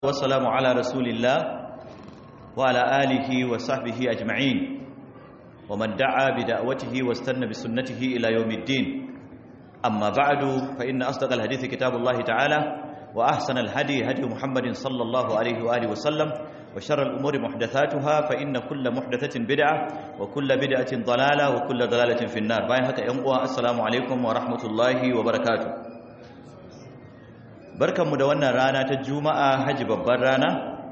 والسلام على رسول الله وعلى آله وصحبه أجمعين ومن دعا بدعوته واستنى بسنته إلى يوم الدين أما بعد فإن أصدق الحديث كتاب الله تعالى وأحسن الهدي هدي محمد صلى الله عليه وآله وسلم وشر الأمور محدثاتها فإن كل محدثة بدعة وكل بدعة ضلالة وكل ضلالة في النار باين هكا ينقوى السلام عليكم ورحمة الله وبركاته barkanmu da wannan rana ta juma'a haji babbar rana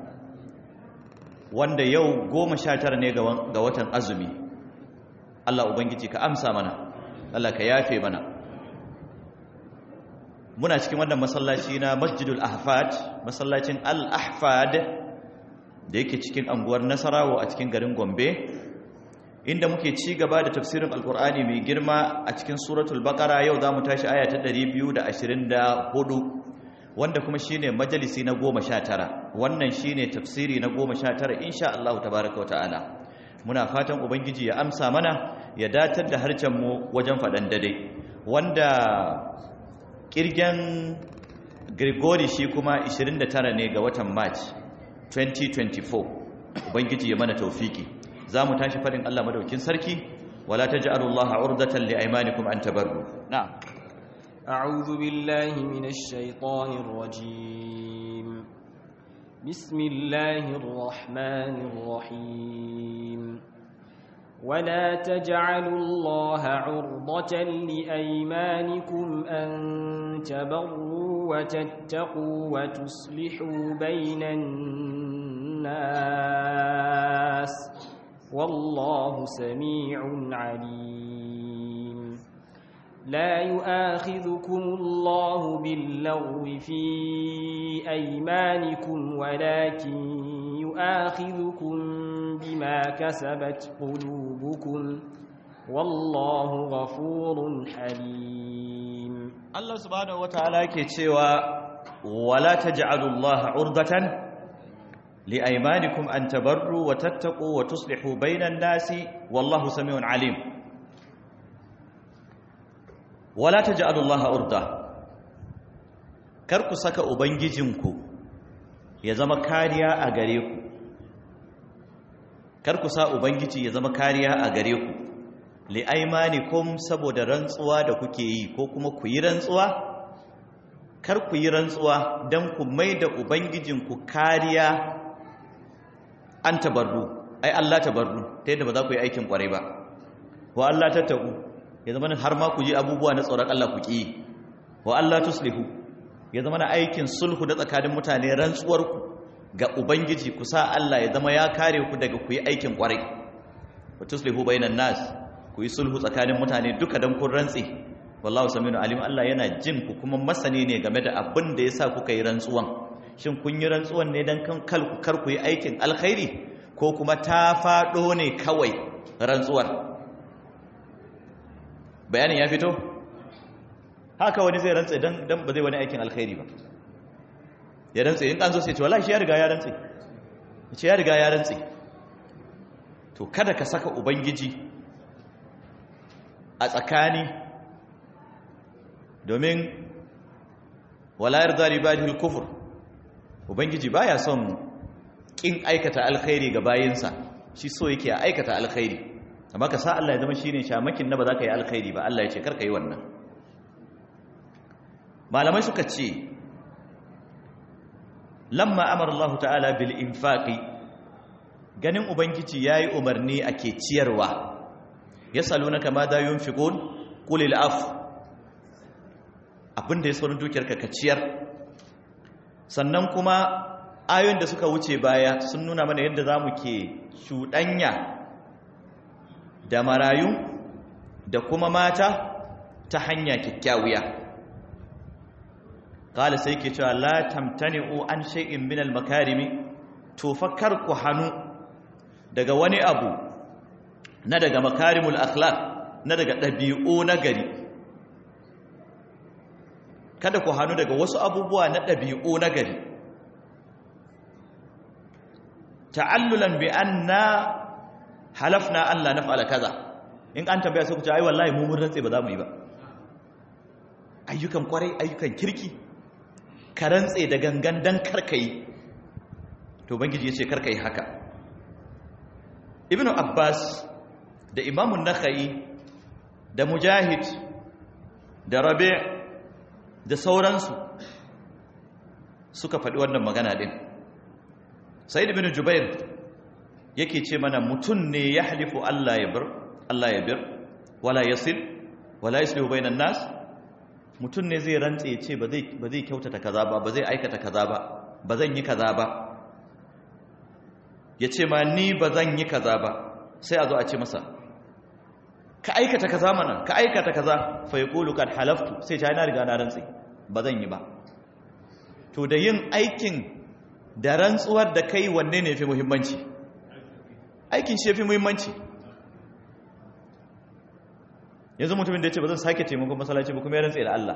wanda yau goma sha tara ne ga watan azumi Allah Ubangiji ka amsa mana Allah ka yafe mana muna cikin wannan masallaci na masjidul ahfad masallacin al-ahfad da yake cikin anguwar nasarawa a cikin garin gombe inda muke ci gaba da tafsirin alkur'ani mai girma a cikin suratul baqara yau za mu tashi aya ta 224 wanda kuma shine majalisi na goma sha tara wannan shine tafsiri na goma sha tara insha Allah tabaraka wata'ala muna fatan ubangiji ya amsa mana ya datar da harcen mu wajen faɗan dade wanda kirgen Grigori shi kuma 29 ne ga watan March 2024 ubangiji ya mana taufiki za mu tashi faɗin Allah madaukin sarki wala taj'alullaha urdatan liaymanikum an tabarru na'am أعوذ بالله من الشيطان الرجيم بسم الله الرحمن الرحيم ولا تجعلوا الله عرضة لأيمانكم أن تبروا وتتقوا وتصلحوا بين الناس والله سميع عليم لا يؤاخذكم الله باللغو في أيمانكم ولكن يؤاخذكم بما كسبت قلوبكم والله غفور حليم الله سبحانه وتعالى كيتشيوا ولا تجعلوا الله عرضة لأيمانكم أن تبروا وتتقوا وتصلحوا بين الناس والله سميع عليم wala ta ja'alullaha urda kar ku saka ubangijinku ya zama kariya a gare ku kar ku sa ubangiji ya zama kariya a gare ku li aymanikum saboda rantsuwa da kuke yi ko kuma ku yi rantsuwa kar ku yi rantsuwa dan ku maida ubangijinku kariya an tabarru ai Allah tabarru ta yadda ba za ku yi aikin kwarai ba wa Allah tattaku ya zama har ma ku ji abubuwa na tsoron Allah ku ƙi wa Allah tuslihu ya zama na aikin sulhu da tsakanin mutane rantsuwarku ga ubangiji ku sa Allah ya zama ya kare ku daga ku yi aikin ƙwarai wa tuslihu bainan nas ku yi sulhu tsakanin mutane duka dan kun rantsi wallahu saminu alim Allah yana jin ku kuma masani ne game da abin da yasa kuka yi rantsuwan shin kun yi rantsuwan ne dan kan kalku kar ku yi aikin alkhairi ko kuma ta faɗo ne kawai rantsuwar bayanin ya fito haka wani zai rantse dan dan ba zai wani aikin alkhairi ba ya rantse in an zo sai ce wallahi shi ya riga ya rantse ce ya riga ya rantse to kada ka saka ubangiji a tsakani domin wala yarda li ibadihi al-kufr ubangiji baya son kin aikata alkhairi ga bayinsa shi so yake a aikata alkhairi amma ka sa Allah ya zama shine shamakin na ba za ka yi alkhairi ba Allah ya ce karka yi wannan malamai suka ce lamma amara Allah ta'ala bil infaqi ganin ubangiji yayi umarni ake ciyarwa yasalunaka ma da yunfiqun qul al af abinda ya saurin dukiyarka ka ciyar sannan kuma ayoyin da suka wuce baya sun nuna mana yadda zamu ke shudanya da marayu da kuma mata ta hanya kyakkyawiya kala sai ke cewa la tamtani'u an shay'in min al-makarimi to fakkar ku hanu daga wani abu na daga makarimul akhlaq na daga dabi'u na gari kada ku hanu daga wasu abubuwa na dabi'u na gari ta'allulan bi anna halafna Allah na fa'ala kaza in an tambaya sai ku ce ai wallahi mu mun rantse ba za mu yi ba ayyukan kwarai ayyukan kirki ka rantse da gangan dan karkai to ubangiji ya ce karka yi haka ibnu abbas da imamun nakhai da mujahid da rabi da sauransu suka faɗi wannan magana ɗin sa'id ibn jubair yake ce mana mutum ne ya halifu Allah ya bir Allah ya bir wala yasil wala yuslihu bainan nas mutum ne zai rantse ya ce ba zai ba zai kyautata kaza ba ba zai aikata kaza ba ba zan yi kaza ba ya ce ma ni ba zan yi kaza ba sai a zo a ce masa ka aikata kaza mana ka aikata kaza fa yaqulu kad halaftu sai ta na riga na rantsi ba zan yi ba to da yin aikin da rantsuwar da kai wanne ne fi muhimmanci aikin shi fi muhimmanci yanzu mutumin da ya ce ba zan sake taimakon masallaci ba kuma ya rantsi da Allah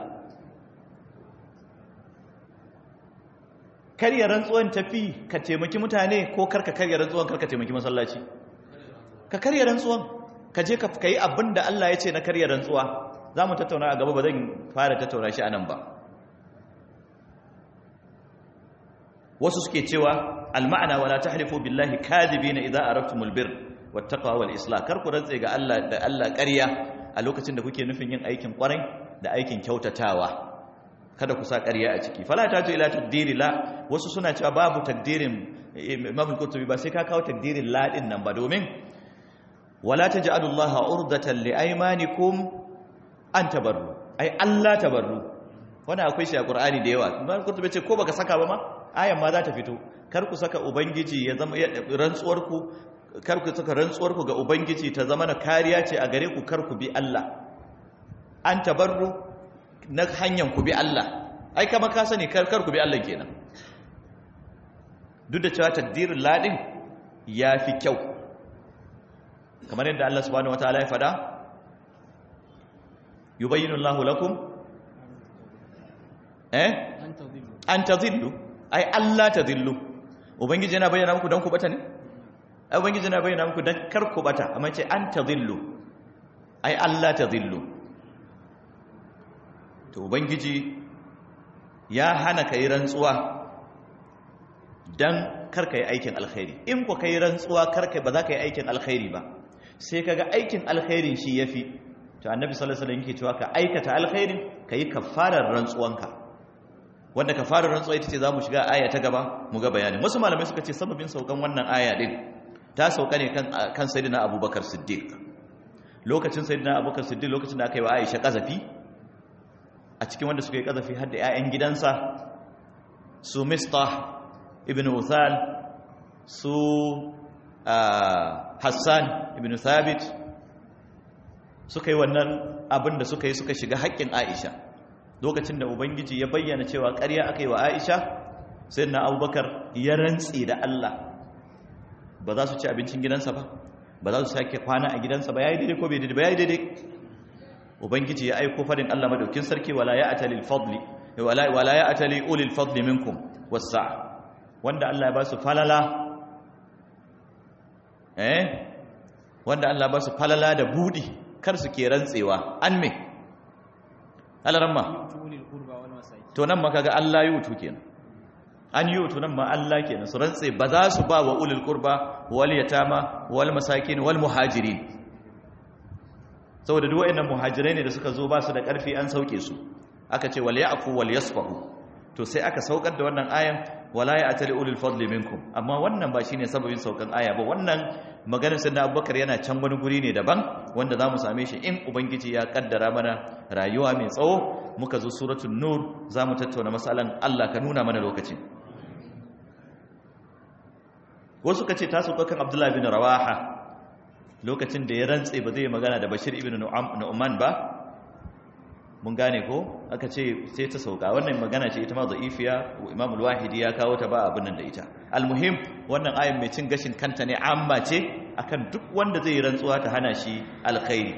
karya rantsuwan tafi ka taimaki mutane ko karka karya rantsuwan karka taimaki masallaci ka karya rantsuwan ka je ka yi abin da Allah ya ce na karya rantsuwa za mu tattauna a gaba ba zan fara tattauna shi a nan ba wasu suke cewa alma'ana wala tahlifu billahi kadhibina idza aradtumul bir wattaqwa wal islah kar ku rantse ga Allah da Allah ƙarya a lokacin da kuke nufin yin aikin ƙwarai da aikin kyautatawa kada ku sa ƙarya a ciki fala ta ila takdiri la wasu suna cewa babu takdirin Imam al-Qurtubi ba sai ka kawo takdirin la din nan ba domin wala taj'alu Allah urdatan li aymanikum an tabarru ai Allah tabarru wannan akwai shi a Qur'ani da yawa Imam al-Qurtubi ce ko baka saka ba ma ayan ma za ta fito kar ku saka ubangiji ya zama rantsuwar ku kar ku saka rantsuwar ku ga ubangiji ta zama na kariya ce a gare ku kar ku bi Allah an tabarru na hanyar ku bi Allah ai kama ka sani kar ku bi Allah kenan duk da cewa takdirin ladin ya fi kyau kamar yadda Allah subhanahu wataala ya fada yubayyinu Allahu lakum eh an tadhillu ai Allah tadhillu ubangiji yana bayyana muku dan ku bata ne ai ubangiji yana bayyana muku dan kar ku bata amma ce an tadhillu ai Allah tadhillu to ubangiji ya hana ka yi rantsuwa don karka yi aikin alkhairi in ku ka yi rantsuwa karka ba za ka yi aikin alkhairi ba sai ka ga aikin alkhairin shi ya fi to annabi sallallahu alaihi wasallam yake cewa ka aikata alkhairin ka yi kafarar rantsuwanka wanda kafarar rantsuwa ita ce za mu shiga aya ta gaba mu ga bayanin wasu malamai suka ce sababin saukan wannan aya din ta sauka ne kan kan sayyidina abubakar siddiq lokacin sayyidina abubakar siddiq lokacin da aka yi wa aisha kazafi a cikin wanda suka yi kazafi har da 'ya'yan gidansa su mistah ibn uthal su hassan ibn thabit suka yi wannan abin da suka yi suka shiga haƙƙin aisha lokacin da ubangiji ya bayyana cewa ƙarya aka yi wa aisha sai na abubakar ya rantse da allah ba za su ci abincin gidansa ba ba za su sake kwana a gidansa ba ya yi daidai ko bai daidai ba ya yi daidai ubangiji ya aiko fadin Allah madaukin sarki wala ya atali fadli wala wala ya atali ulil fadli minkum wasa wanda Allah ya ba su falala eh wanda Allah ba su falala da budi kar su ke rantsewa an me alaramma to nan ma kaga Allah yi wutu kenan an yi wutu nan ma Allah kenan su rantse ba za su ba wa ulil qurba wal yatama wal masakin wal muhajirin saboda duk wayannan muhajirai ne da suka zo ba su da ƙarfi an sauke su aka ce wal ya'fu wal yasfahu to sai aka saukar da wannan ayan wala ya'tali ulul fadli minkum amma wannan ba shine sababin saukan aya ba wannan maganar sayyidina Abubakar yana can wani guri ne daban wanda zamu same shi in ubangiji ya kaddara mana rayuwa mai tsawo muka zo suratul nur zamu tattauna masalan Allah ka nuna mana lokacin wasu kace ta sauka kan Abdullah bin Rawaha lokacin da ya rantse ba zai magana da bashir ibn nu'man ba mun gane ko aka ce sai ta sauka wannan magana ce ita ma da'ifiya imam al-wahidi ya kawo ta ba abin nan da ita almuhim wannan ayin mai cin gashin kanta ne amma ce akan duk wanda zai rantsuwa ta hana shi alkhairi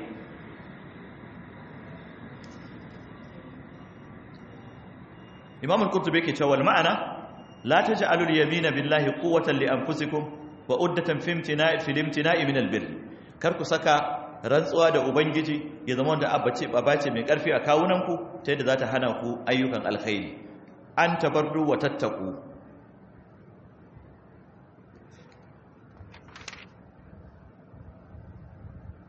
imam al-qurtubi yake cewa ma'ana la taj'alul yamina billahi quwwatan li anfusikum wa uddatan fi imtina'i fi imtina'i min albir kar ku saka rantsuwa da ubangiji ya zama wanda abace babace mai karfi a kawunanku ta yadda za ta hana ku ayyukan alkhairi an tabarru wa tattaku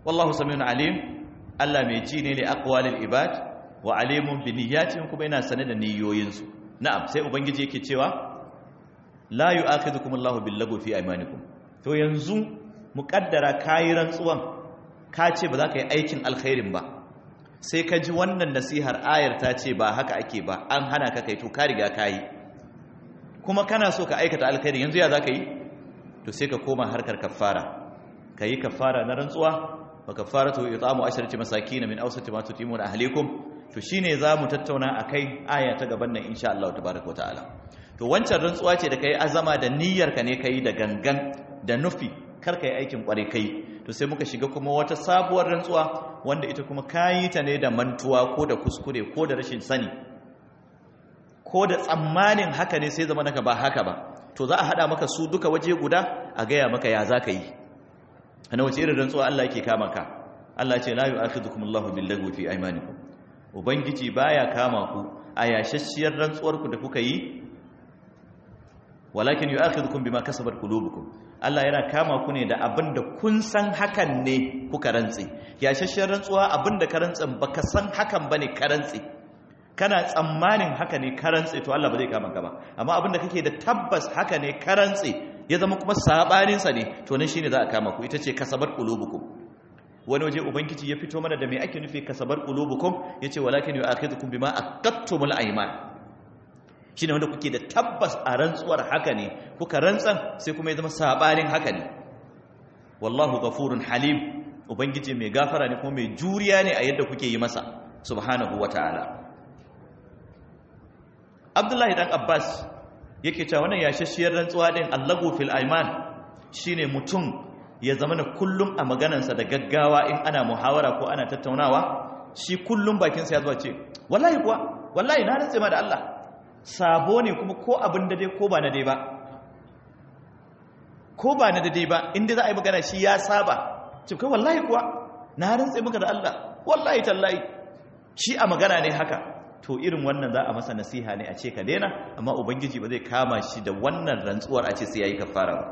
wallahu samiun alim Allah mai ji ne li aqwalil ibad wa alimun bi niyyatihim kuma yana sane da niyoyinsu na'am sai ubangiji yake cewa la yu'akhidhukum Allahu bil lagwi fi aymanikum to yanzu muqaddara kayi rantsuwan ka ce ba za ka yi aikin alkhairin ba sai ka ji wannan nasihar ayar ta ce ba haka ake ba an hana ka kai to ka riga ka yi kuma kana so ka aikata alkhairin yanzu ya za ka yi to sai ka koma harkar kafara ka yi kafara na rantsuwa wa kafaratu it'amu asharati masakin min awsati ma tutimuna ahlikum to shine zamu tattauna akai aya ta gaban nan insha Allah tabaaraka ta'ala to wancan rantsuwa ce da kai azama da niyyar ka ne kai da gangan da nufi kar kai aikin kware kai to sai muka shiga kuma wata sabuwar rantsuwa wanda ita kuma kayi ta ne da mantuwa ko da kuskure ko da rashin sani ko da tsammanin haka ne sai zama naka ba haka ba to za a hada maka su duka waje guda a gaya maka ya za ka yi ana wace irin rantsuwa Allah yake kama ka Allah ce la yu'akhidhukum Allahu bil lagwi fi aymanikum ubangiji baya kama ku a yashashiyar rantsuwar ku da kuka yi walakin yu'akhidhukum bima kasabat qulubukum Allah yana kama ku ne da abin da kun san hakan ne kuka rantsi yashashiyar rantsuwa abin da ka rantsin baka san hakan bane ka rantsi kana tsammanin haka ne ka rantsi to Allah ba zai kama ka ba amma abin da kake da tabbas haka ne ka rantsi ya zama kuma sabaninsa ne to nan shine za a kama ku ita ce kasabar qulubukum wani waje ubangiji ya fito mana da me ake nufi kasabar qulubukum yace walakin yu'akhidhukum bima aqattumul ayman shine wanda kuke da tabbas a rantsuwar haka ne kuka rantsan sai kuma ya zama sabanin haka ne wallahu ghafurun halim ubangiji mai gafara ne kuma mai juriya ne a yadda kuke yi masa subhanahu wataala Abdullahi dan Abbas yake cewa wannan yashashiyar rantsuwa din allahu fil aiman shine mutum ya zama na kullum a maganansa da gaggawa in ana muhawara ko ana tattaunawa shi kullum bakinsa ya zuwa ce wallahi kuwa wallahi na rantse ma da Allah sabo ne kuma ko abin da dai ko ba na dai ba ko ba na dai ba inda za a yi magana shi ya saba ce kai wallahi kuwa na rantse maka da Allah wallahi tallahi shi a magana ne haka to irin wannan za a masa nasiha ne a ce ka daina amma ubangiji ba zai kama shi da wannan rantsuwar a ce sai yayi kafara ba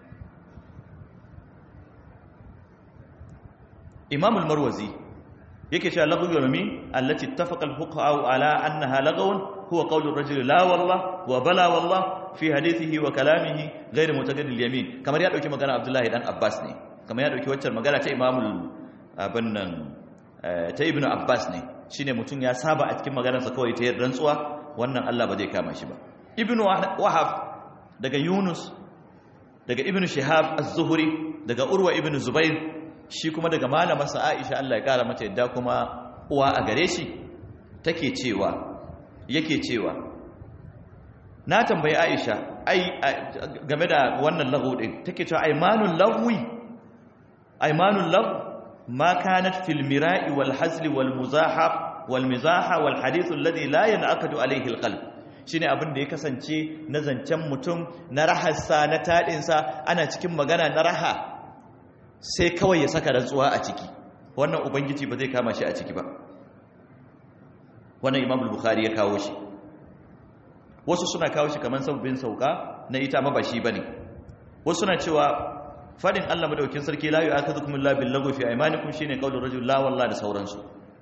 Imam al-Marwazi yake cewa laghu yawmi allati ittafaqa al-fuqaha ala annaha laghun huwa qawlu ar-rajul la wallah wa bala wallah fi hadithihi wa kalamihi ghayr mutaqaddil yamin kamar ya dauki magana Abdullahi dan Abbas ne kamar ya dauki waccan magana ta Imam abin nan ta Ibn Abbas ne shine mutum ya saba a cikin maganarsa kawai ta rantsuwa wannan Allah ba zai kama shi ba ibn wahab daga yunus daga ibn shihab az-zuhri daga urwa ibn zubair shi kuma daga malamarsa aisha Allah ya kara mata yadda kuma uwa a gare shi take cewa yake cewa na tambayi aisha ai game da wannan lahu din take cewa aymanul lahwi aymanul lahu ما كانت في المراء والحزل والمزاحة والمزاحة والحديث الذي لا ينعقد عليه القلب shine abin da ya kasance na zancen mutum na raharsa na taɗinsa ana cikin magana na raha sai kawai ya saka rantsuwa a ciki wannan ubangiji ba zai kama shi a ciki ba wannan imam bukhari ya kawo shi wasu suna kawo shi kamar sabbin sauka na ita ma ba shi bane wasu suna cewa fadin Allah madaukin sarki la yu'akhidhukum illa bil lagwi fi aymanikum shine qaulur rajul la wallahi da sauransu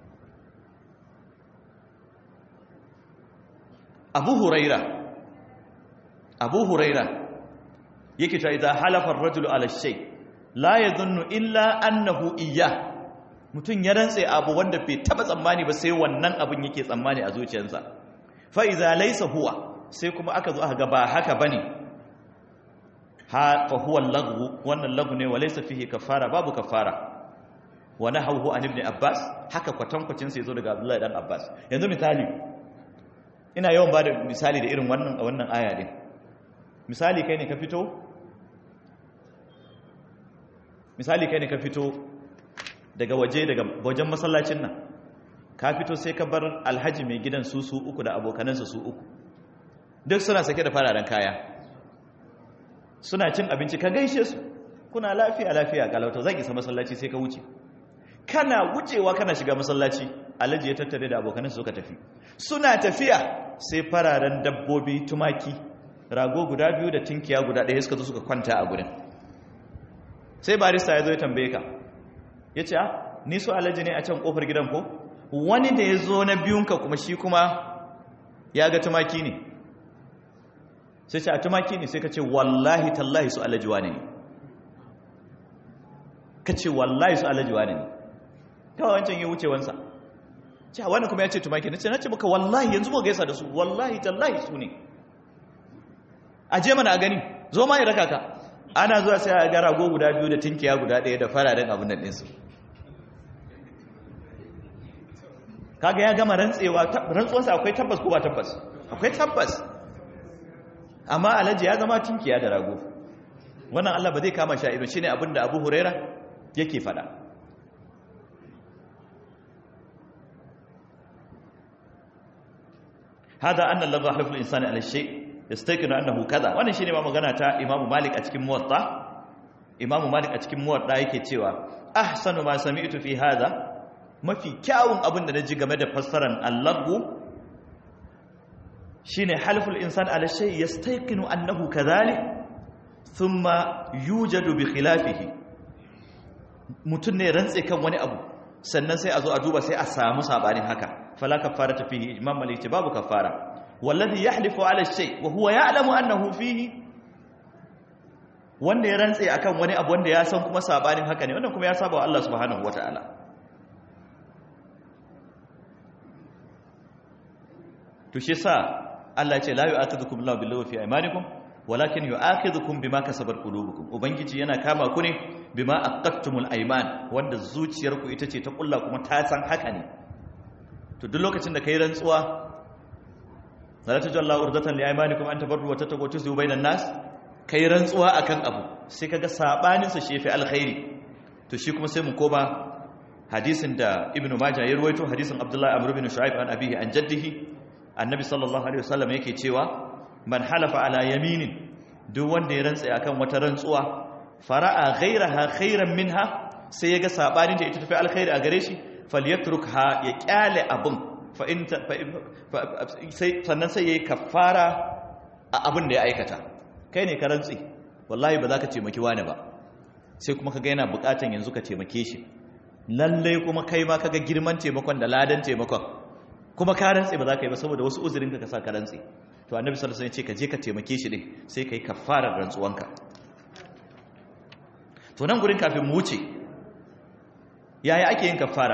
Abu Huraira Abu Huraira yake cewa idan halafa ar-rajulu ala shay la yadhunnu illa annahu iyya mutun ya rantse abu wanda bai taba tsammani ba sai wannan abun yake tsammani a zuciyarsa fa idza laysa huwa sai kuma aka zo aka ga ba haka bane ha fa huwa laghu wannan laghu ne walaysa fihi kafara babu kafara wa nahawu an ibn abbas haka kwatankwacin sai zo daga abdullahi dan abbas yanzu misali ina yawan bada misali da irin wannan a wannan aya din misali kai ne ka fito misali kai ne ka fito daga waje daga wajen masallacin nan ka fito sai ka bar alhaji mai gidan su su uku da abokanansa su uku duk suna sake da fararen kaya suna cin abinci ka gaishe su kuna lafiya lafiya kalauta zan isa masallaci sai ka wuce kana wucewa kana shiga masallaci alhaji ya tattare da abokanan suka tafi suna tafiya sai fararen dabbobi tumaki rago guda biyu da tinkiya guda ɗaya suka zo suka kwanta a gurin sai barista ya zo ya tambaye ka ya ce ni su alaji ne a can kofar gidan ko wani da ya zo na biyunka kuma shi kuma ya ga tumaki ne sai ce a tumaki ne sai ka ce wallahi tallahi su alaji wane ne ka ce wallahi su alaji wane ne kawai wancan ya wuce wansa ce wani kuma ya ce tumaki ne ce na ce maka wallahi yanzu mu gaisa da su wallahi tallahi su ne a je mana a gani zo ma ya raka ka ana zuwa sai a ga rago guda biyu da tinkiya guda ɗaya da fararen abin nan ɗinsu kaga ya gama rantsewa rantsuwarsa akwai tabbas ko ba tabbas akwai tabbas amma alhaji ya zama tinkiya da rago wannan Allah ba zai kama shi a ido shine abin da Abu Huraira yake faɗa hada anna Allah halafu al-insani ala shay yastaqinu annahu kaza wannan shine ma magana ta Imam Malik a cikin Muwatta Imam Malik a cikin Muwatta yake cewa ahsanu ma sami'tu fi hada mafi kyawun abin da naji game da fassaran al-laghu shine halful insan ala shay yastaqinu annahu kadhalik thumma yujadu bi khilafihi mutun ne rantse kan wani abu sannan sai a zo a duba sai a samu sabanin haka fala kafarata fihi imam malik babu kafara wallazi yahlifu ala shay wa huwa ya'lamu annahu fihi wanda ya rantse akan wani abu wanda ya san kuma sabanin haka ne wannan kuma ya saba wa Allah subhanahu wataala to shi sa Allah ya ce la yu'akhidhukum Allahu bil fi aymanikum walakin yu'akhidhukum bima kasabat qulubukum ubangiji yana kama ku ne bima aqattumul ayman wanda zuciyarku ita ce ta kulla kuma ta san haka ne to duk lokacin da kai rantsuwa salatu jalla urdatan li aymanikum an tabarru wa tattaqu tusu bainan nas kai rantsuwa akan abu sai kaga sabanin sa shefi alkhairi to shi kuma sai mu koma hadisin da ibnu majah ya ruwaito hadisin abdullahi amr ibn shu'aib an abihi an jaddihi annabi sallallahu alaihi wasallam yake cewa man halafa ala yaminin duk wanda ya rantsa akan wata rantsuwa fara'a ghairaha khairan minha sai yaga sabanin da ita tafi alkhairi a gare shi falyatrukha ya kyale abun fa in sai sannan sai yayi kafara a abin da ya aikata kai ne ka rantsi wallahi ba za ka taimaki wani ba sai kuma kaga yana bukatan yanzu ka taimake shi lalle kuma kai ma kaga girman taimakon da ladan taimakon kuma ka rantse ba za ka yi ba saboda wasu uzurin ka sa ka rantse to annabi sallallahu alaihi wasallam ya ce ka je ka taimake shi din sai kai kafarar rantsuwanka to nan gurin kafin mu wuce yaya ake yin kafara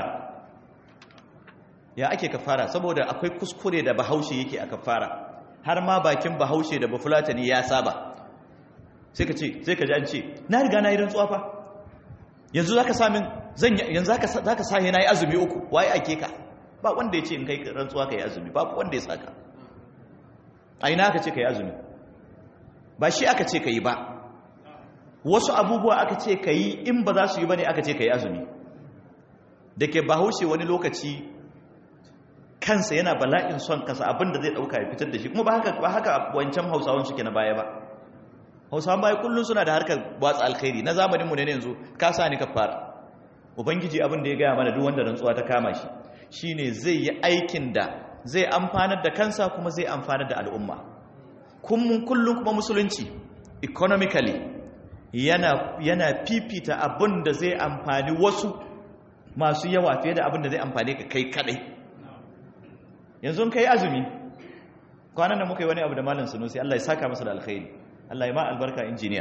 ya ake kafara saboda akwai kuskure da bahaushe yake a kafara har ma bakin bahaushe da bafulatani ya saba sai ka ce sai ka ji an ce na riga na yi rantsuwa fa yanzu zaka samin zan yanzu zaka zaka sahi na yi azumi uku waye ake ka ba wanda ya ce in kai rantsuwa kai azumi babu wanda ya saka a ina aka ce kai azumi ba shi aka ce kai ba wasu abubuwa aka ce kai in ba za su yi bane aka ce kai azumi da ke bahaushe wani lokaci kansa yana bala'in son kasa abinda zai dauka ya fitar da shi kuma ba haka ba haka wancan hausawan suke na baya ba hausawan baya kullum suna da harkar watsa alkhairi na zamaninmu ne yanzu ka sa ni ka fara ubangiji abin da ya gaya mana duk wanda rantsuwa ta kama shi shine zai yi aikin da zai amfanar da kansa kuma zai amfanar da al'umma kullum kuma musulunci economically yana yana fifita abin da zai amfani wasu masu yawa fiye da abin da zai amfani ka kai kadai yanzu kai azumi kwanan da muka yi wani abu da malam sunusi Allah ya saka masa da alkhairi Allah ya ma albarka injiniya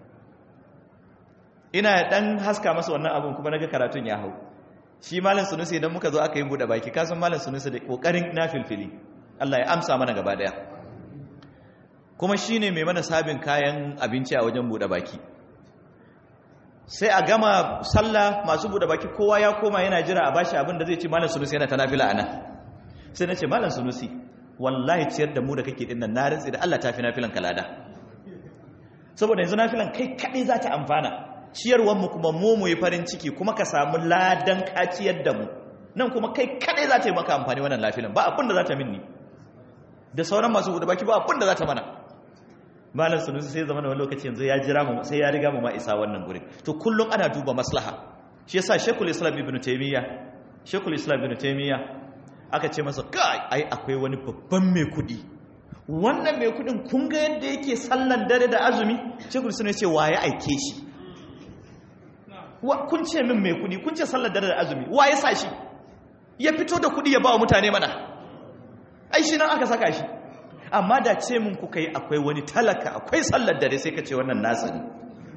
ina dan haska masa wannan abun kuma naga karatun ya hau shi malam sunusi idan muka zo aka yi bude baki kasan malam sunusi da kokarin nafilfili Allah ya amsa mana gaba daya kuma shine mai mana sabin kayan abinci a wajen bude baki sai a gama sallah masu bude baki kowa ya koma yana jira a bashi abin da zai ci malam sunusi yana ta nafila anan sai nace malam sunusi wallahi ciyar da mu da kake dinnan na rantsi da Allah ta fi nafilan kalada saboda yanzu nafilan kai kadai za ta amfana ciyarwar mu kuma mu mu yi farin ciki kuma ka samu ladan ka ciyar da mu nan kuma kai kadai za ta yi maka amfani wannan lafilan ba abin da za ta minni da sauran masu bude baki ba abin da za ta mana malam sunusi sai zama wani lokaci yanzu ya jira mu sai ya riga mu ma isa wannan gurin to kullum ana duba maslaha shi yasa shekul islam ibn taymiya shekul islam ibn taymiya aka ce masa kai ai akwai wani babban mai kudi wannan mai kudin kun ga yadda yake sallan dare da azumi shekul islam ya ce waye aike shi kun ce min mai kudi kun ce sallar dare da azumi wa ya sa shi ya fito da kudi ya ba wa mutane mana ai shi nan aka saka shi amma da ce min kuka yi akwai wani talaka akwai sallar dare sai ka ce wannan nasa ne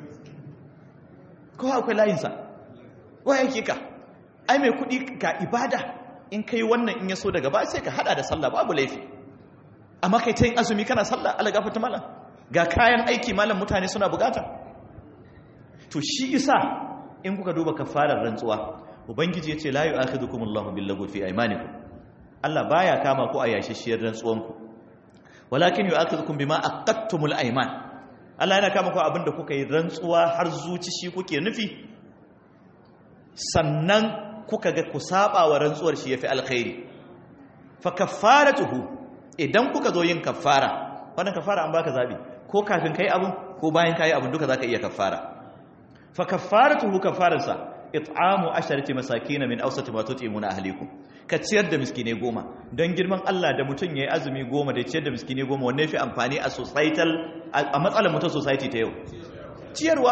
kowa akwai layinsa wa yake ka ai mai kudi ga ibada in kai wannan in ya so daga ba sai ka hada da sallah babu laifi amma kai ta yin azumi kana sallah ala gafata malam ga kayan aiki malam mutane suna bukata to shi isa in kuka duba kafarar rantsuwa ubangiji yace la yu'akhidukum Allahu billaghwi fi aymanikum Allah baya kama ku a yashishiyar rantsuwanku walakin yu'akhidukum bima aqadtumul ayman Allah yana kama ku abinda kuka yi rantsuwa har zuci shi kuke nufi sannan kuka ga ku saba wa rantsuwar shi yafi alkhairi fa kaffaratuhu idan kuka zo yin kaffara wannan kaffara an baka zabi ko kafin kai abun ko bayan kai abun duka zaka iya kaffara fa kaffaratuhu kaffaransa it'amu asharati masakin min awsati ma tut'imuna ahlikum ka ciyar da miskine goma don girman Allah da mutum yayi azumi goma da ciyar da miskine goma wanne fi amfani a societal a matsalar mutum society ta yau ciyarwa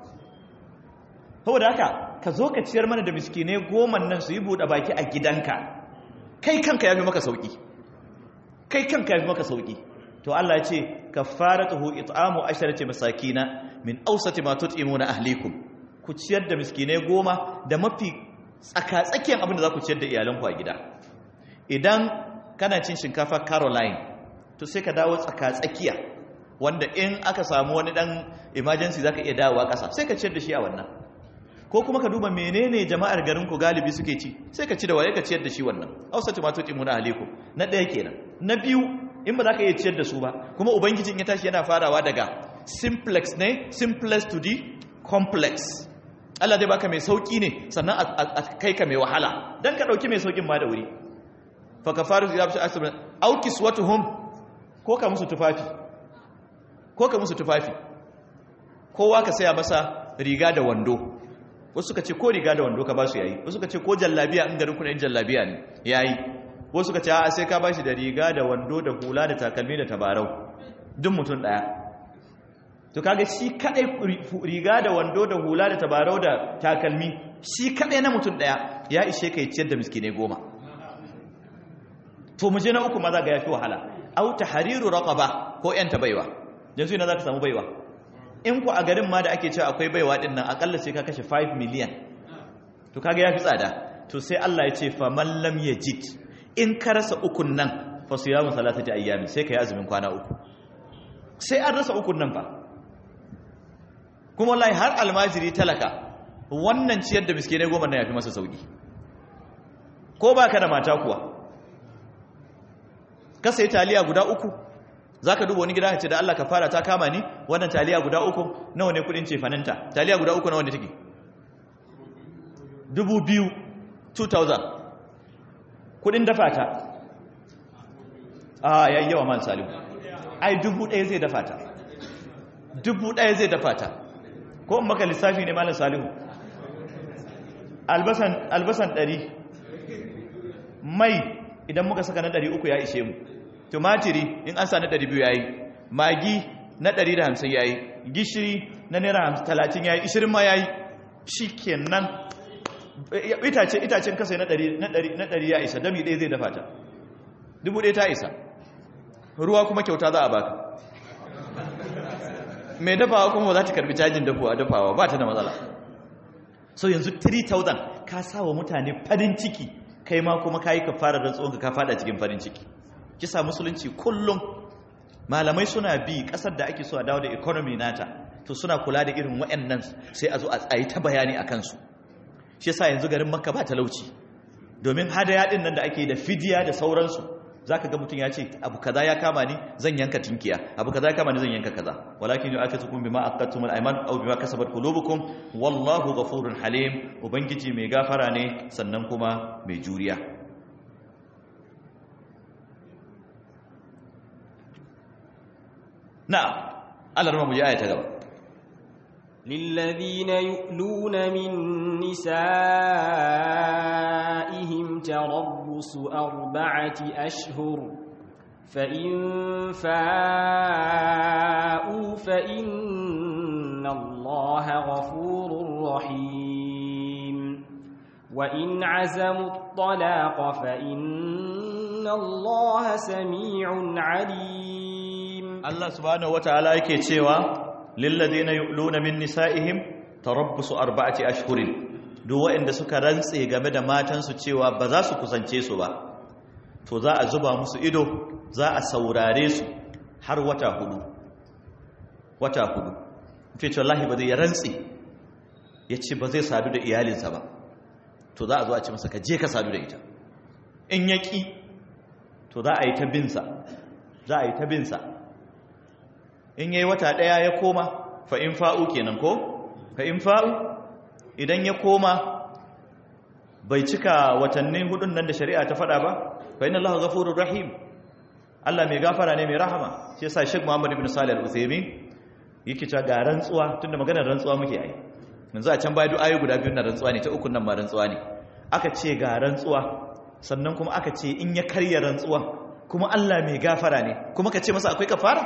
saboda haka ka zo ka ciyar mana da miskine goma nan su yi buɗe baki a gidanka kai kanka ya fi maka sauki kai kanka ya fi maka sauki to Allah ya ce kaffaratuhu it'amu asharati masakina min awsati ma tut'imuna ahlikum ku ciyar da miskinai goma da mafi tsakatsakiyar abin da za ku ciyar da iyalanku a gida idan kana cin shinkafa caroline to sai ka dawo tsakatsakiya wanda in aka samu wani dan emergency za ka iya dawowa ƙasa sai ka ciyar da shi a wannan ko kuma ka duba menene jama'ar garinku galibi suke ci sai ka ci da waye ka ciyar da shi wannan hausa tumato timuna aliku na ɗaya kenan na biyu in ba za ka iya ciyar da su ba kuma ubangijin ya tashi yana farawa daga simplex ne simplest to the complex Allah zai baka mai sauki ne sannan a kai ka mai wahala dan ka dauki mai saukin ma da wuri fa kafaru ziyabshi asbun aw kiswatuhum ko ka musu tufafi ko ka musu tufafi kowa ka saya masa riga da wando wasu suka ce ko riga da wando ka ba su yayi wasu suka ce ko jallabiya in garin kuna yin jallabiya ne yayi wasu suka ce a sai ka bashi da riga da wando da hula da takalmi da tabarau duk mutum daya to kaga shi kadai riga da wando da hula da tabarau da takalmi shi kadai na mutum daya ya ishe kai ciyar da miskinai goma to mu je na uku maza ga yafi wahala au tahriru raqaba ko yan baiwa yanzu ina zaka samu baiwa in ku a garin ma da ake cewa akwai baiwa din nan akalla sai ka kashe 5 million to kaga yafi tsada to sai Allah ya ce fa man lam yajid in ka rasa ukun nan fa siyamu salatati ayyami sai kai azumin kwana uku sai an rasa ukun nan fa kuma wallahi har almajiri talaka wannan ciyar da miskinai goma na yafi masa sauki ko ba ka da mata kuwa ka sai taliya guda uku za ka duba wani gida ce da Allah ka fara ta kama ni wannan taliya guda uku nawa ne kudin cefaninta taliya guda uku nawa ne take dubu biyu 2000 kudin dafa ta a yayi yawa man salihu ai dubu ɗaya zai dafa ta dubu ɗaya zai dafa ta ko in maka lissafi ne malam salihu albasan ɗari mai idan muka saka na ɗari uku ya ishe mu tumatiri in an sa na ɗari biyu ya yi magi na ɗari da hamsin ya yi gishiri na naira talatin ya yi ishirin ma ya yi shi kenan itace itacen kasa na ɗari ya isa dami ɗaya zai dafa ta dubu ɗaya ta isa ruwa kuma kyauta za a baka mai dafawa kuma za ta karbi cajin dafawa dafawa ba ta da matsala so yanzu 3000 ka sawa mutane farin ciki kai ma kuma ka yi ka fara rantsuwanka ka fada cikin farin ciki kisa musulunci kullum malamai suna bi kasar da ake so a dawo da economy nata to suna kula da irin waɗannan sai a zo a tsayi ta bayani a kansu shi yasa yanzu garin makka ba talauci domin hadaya din nan da ake da fidiya da sauransu zaka ga mutum ya ce abu kaza ya kama ni zan yanka tinkiya abu kaza ya kama ni zan yanka kaza walakin yu'akatukum bima aqadtum al-ayman aw bima kasabat qulubukum wallahu ghafurun halim ubangiji mai gafara ne sannan kuma mai juriya na'am Allah rama mu ji aya ta gaba للذين يؤلون من نسائهم تربص أربعة أشهر فإن فاءوا فإن الله غفور رحيم وإن عزموا الطلاق فإن الله سميع عليم Allah subhanahu wataala yake cewa lilladheena yu'luna min nisa'ihim tarabbusu arba'ati ashhurin duk waɗanda suka rantse game da matansu cewa ba za su kusance su ba to za a zuba musu ido za a saurare su har wata hudu wata hudu ce ce wallahi ba zai ya rantse ya ce ba zai sadu da iyalinsa ba to za a zo a ce masa ka je ka sadu da ita in ya ƙi to za a yi ta binsa za a yi ta binsa in yayi wata ɗaya ya koma fa in fa'u kenan ko fa in fa'u idan ya koma bai cika watanni hudun nan da shari'a ta faɗa ba fa inna allaha ghafurur rahim Allah mai gafara ne mai rahama shi yasa Sheikh Muhammad ibn Salih al-Uthaymeen yake cewa ga rantsuwa tunda maganar rantsuwa muke yi yanzu a can baya duk ayoyi guda biyu na rantsuwa ne ta ukun nan ma rantsuwa ne aka ce ga rantsuwa sannan kuma aka ce in ya karya rantsuwa kuma Allah mai gafara ne kuma ka ce masa akwai kafara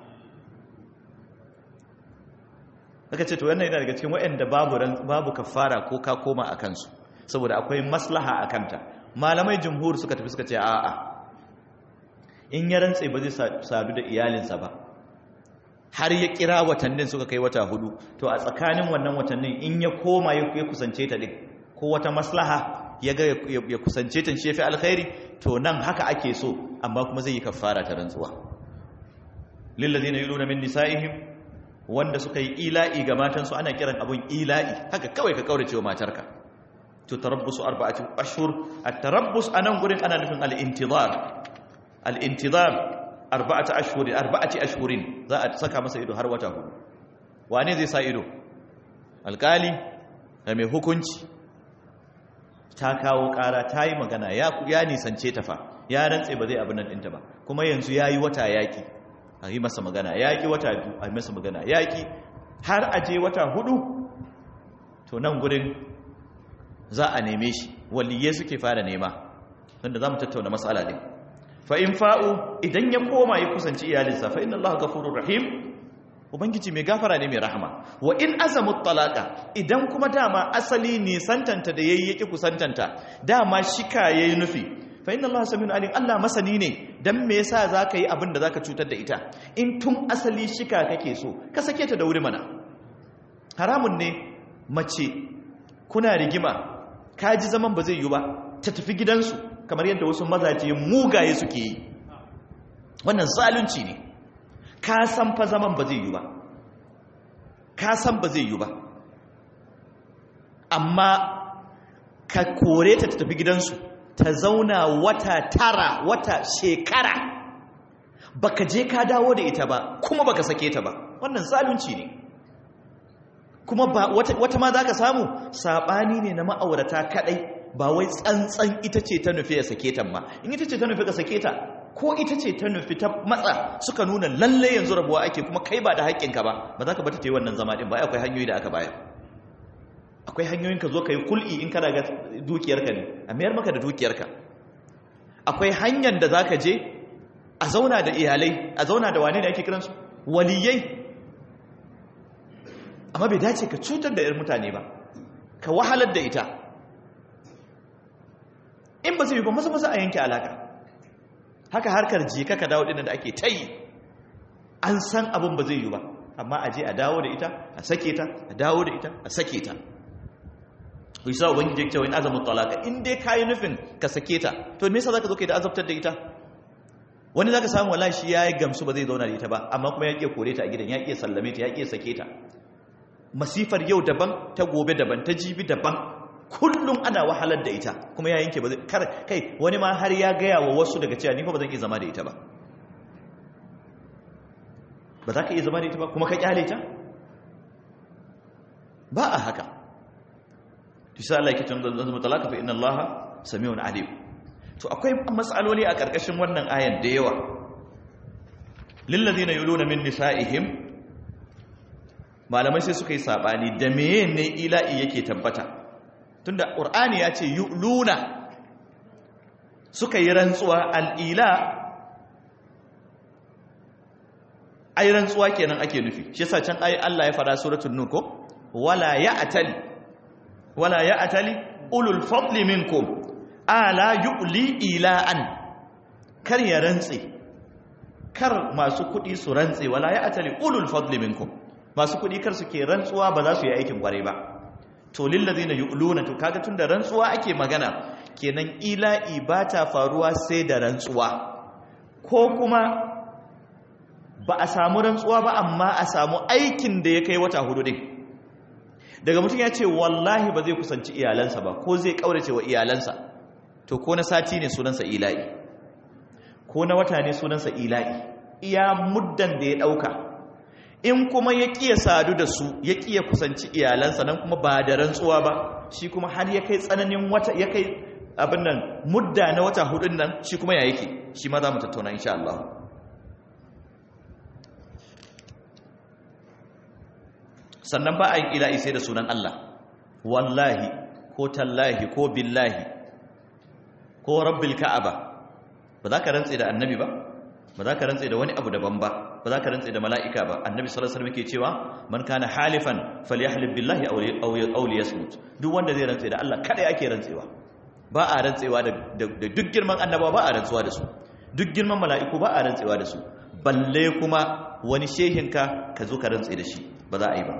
aka ce to wannan yana daga cikin waɗanda babu babu kafara ko ka koma a kansu saboda akwai maslaha a kanta malamai jumhur suka tafi suka ce a'a in ya rantse ba zai sadu da iyalinsa ba har ya kira watannin suka kai wata hudu to a tsakanin wannan watannin in ya koma ya kusance ta din ko wata maslaha ya ga ya kusance ta shi fi alkhairi to nan haka ake so amma kuma zai yi kafara ta rantsuwa lillazina yuluna min nisaihim wanda suka yi ila'i ga matansu ana kiran abun ila'i haka kawai ka kaurace wa matarka to tarabbusu arba'ati ashhur at-tarabbus anan gurin ana nufin al-intizar al-intizar arba'ati ashhur arba'ati ashhurin za a saka masa ido har wata hudu wane zai sa ido alkali da mai hukunci ta kawo kara ta yi magana ya ya nisance ta fa ya rantse ba zai abin nan ɗinta ba kuma yanzu ya yi wata yaƙi a yi masa magana yaƙi wata biyu a yi masa magana yaƙi har a je wata hudu to nan gurin za a neme shi waliye suke fara nema wanda za mu tattauna matsala ɗin fa in fa'u idan ya koma ya kusanci iyalinsa fa inna allaha ghafurur rahim ubangiji mai gafara ne mai rahama wa in azamu talaka idan kuma dama asali ne santanta da yayi yake kusantanta dama shika yayi nufi fa inna allaha samiyun alim allah masani ne dan me yasa zaka yi abin da zaka cutar da ita in tun asali shika kake so ka sake ta da wuri mana haramun ne mace kuna rigima ka ji zaman ba zai yi ba ta tafi gidansu kamar yadda wasu mazaje mugaye suke yi wannan zalunci ne ka san fa zaman ba zai yi ba ka san ba zai yi ba amma ka kore ta tafi gidansu ta zauna wata tara wata shekara baka je ka dawo da ita ba kuma baka sake ta ba wannan zalunci ne kuma ba wata, wata ma za ka samu saɓani ne na ma'aurata kaɗai ba wai tsantsan ita ce ta nufi ya sake ta ma in ita ce ta nufi ka sake ta ko ita ce ta nufi ta matsa suka nuna lalle yanzu rabuwa ake kuma kai ba da haƙƙinka ba ba za ka bata ta yi wannan zama ɗin ba akwai hanyoyi da aka bayar akwai hanyoyin ka zo ka yi kul'i in kana ga dukiyarka ne a mayar maka da dukiyarka akwai hanyar da za ka je a zauna da iyalai a zauna da wane da ake kiransu waliyai amma bai dace ka cutar da 'yar mutane ba ka wahalar da ita in ba zai yi ba maza maza a yanke alaka haka harkar jika ka dawo dinnan da ake ta yi an san abin ba zai yi ba amma a je a dawo da ita a sake ta a dawo da ita a sake ta bisa ubangiji cewa in azamin talaka in dai kayi nufin ka sake ta to me yasa zaka zo kai da azabtar da ita wani zaka samu wallahi shi yayi gamsu ba zai zauna da ita ba amma kuma ya ke kore ta a gidan ya ke sallame ta ya ke sake ta masifar yau daban ta gobe daban ta jibi daban kullum ana wahalar da ita kuma ya yanke ba zai kar kai wani ma har ya gaya wa wasu daga cewa ni fa ba zan iya zama da ita ba ba za ka iya zama da ita ba kuma ka kyale ta ba a haka tisa Allah yake tunda zan mutalaka fa inna Allah samiun alim to akwai mas'aloli a karkashin wannan ayan da yawa lil ladina yuluna min nisaihim malamai sai suka yi sabani da meye ne ila'i yake tabbata tunda qur'ani ya ce yuluna suka yi rantsuwa al-ila ai rantsuwa kenan ake nufi shi yasa can ayi Allah ya fara suratul nur ko wala ya'tal wala ya'tali ulul fadli minkum ala yu'li ila'an kar ya rantse kar masu kudi su rantse wala ya'tali ulul fadli minkum masu kudi kar suke rantsuwa ba za su yi aikin kware ba to lillazina yu'luna to kaga tunda rantsuwa ake magana kenan ila'i ba ta faruwa sai da rantsuwa ko kuma ba a samu rantsuwa ba amma a samu aikin da ya kai wata hudu din daga mutum ya ce wallahi ba zai kusanci iyalansa ba ko zai kaurace wa iyalansa to ko na sati ne sunansa ila'i ko na wata ne sunansa ila'i iya muddan da ya dauka in kuma ya kiya sadu da su ya kiya kusanci iyalansa nan kuma ba da rantsuwa ba shi kuma har ya kai tsananin wata ya kai abin nan mudda na wata hudun nan shi kuma ya yake shi ma za mu tattauna insha Allah sannan ba a yin ila'i sai da sunan Allah wallahi ko tallahi ko billahi ko rabbil ka'aba ba za ka rantse da annabi ba ba za ka rantse da wani abu daban ba ba za ka rantse da mala'ika ba annabi sallallahu alaihi wasallam yake cewa man kana halifan falyahlib billahi aw aw liyasmut duk wanda zai rantse da Allah kada ake rantsewa ba a rantsewa da duk girman annabawa ba a rantsuwa da su duk girman mala'iku ba a rantsewa da su balle kuma wani shehinka ka zo ka rantse da shi ba za a yi ba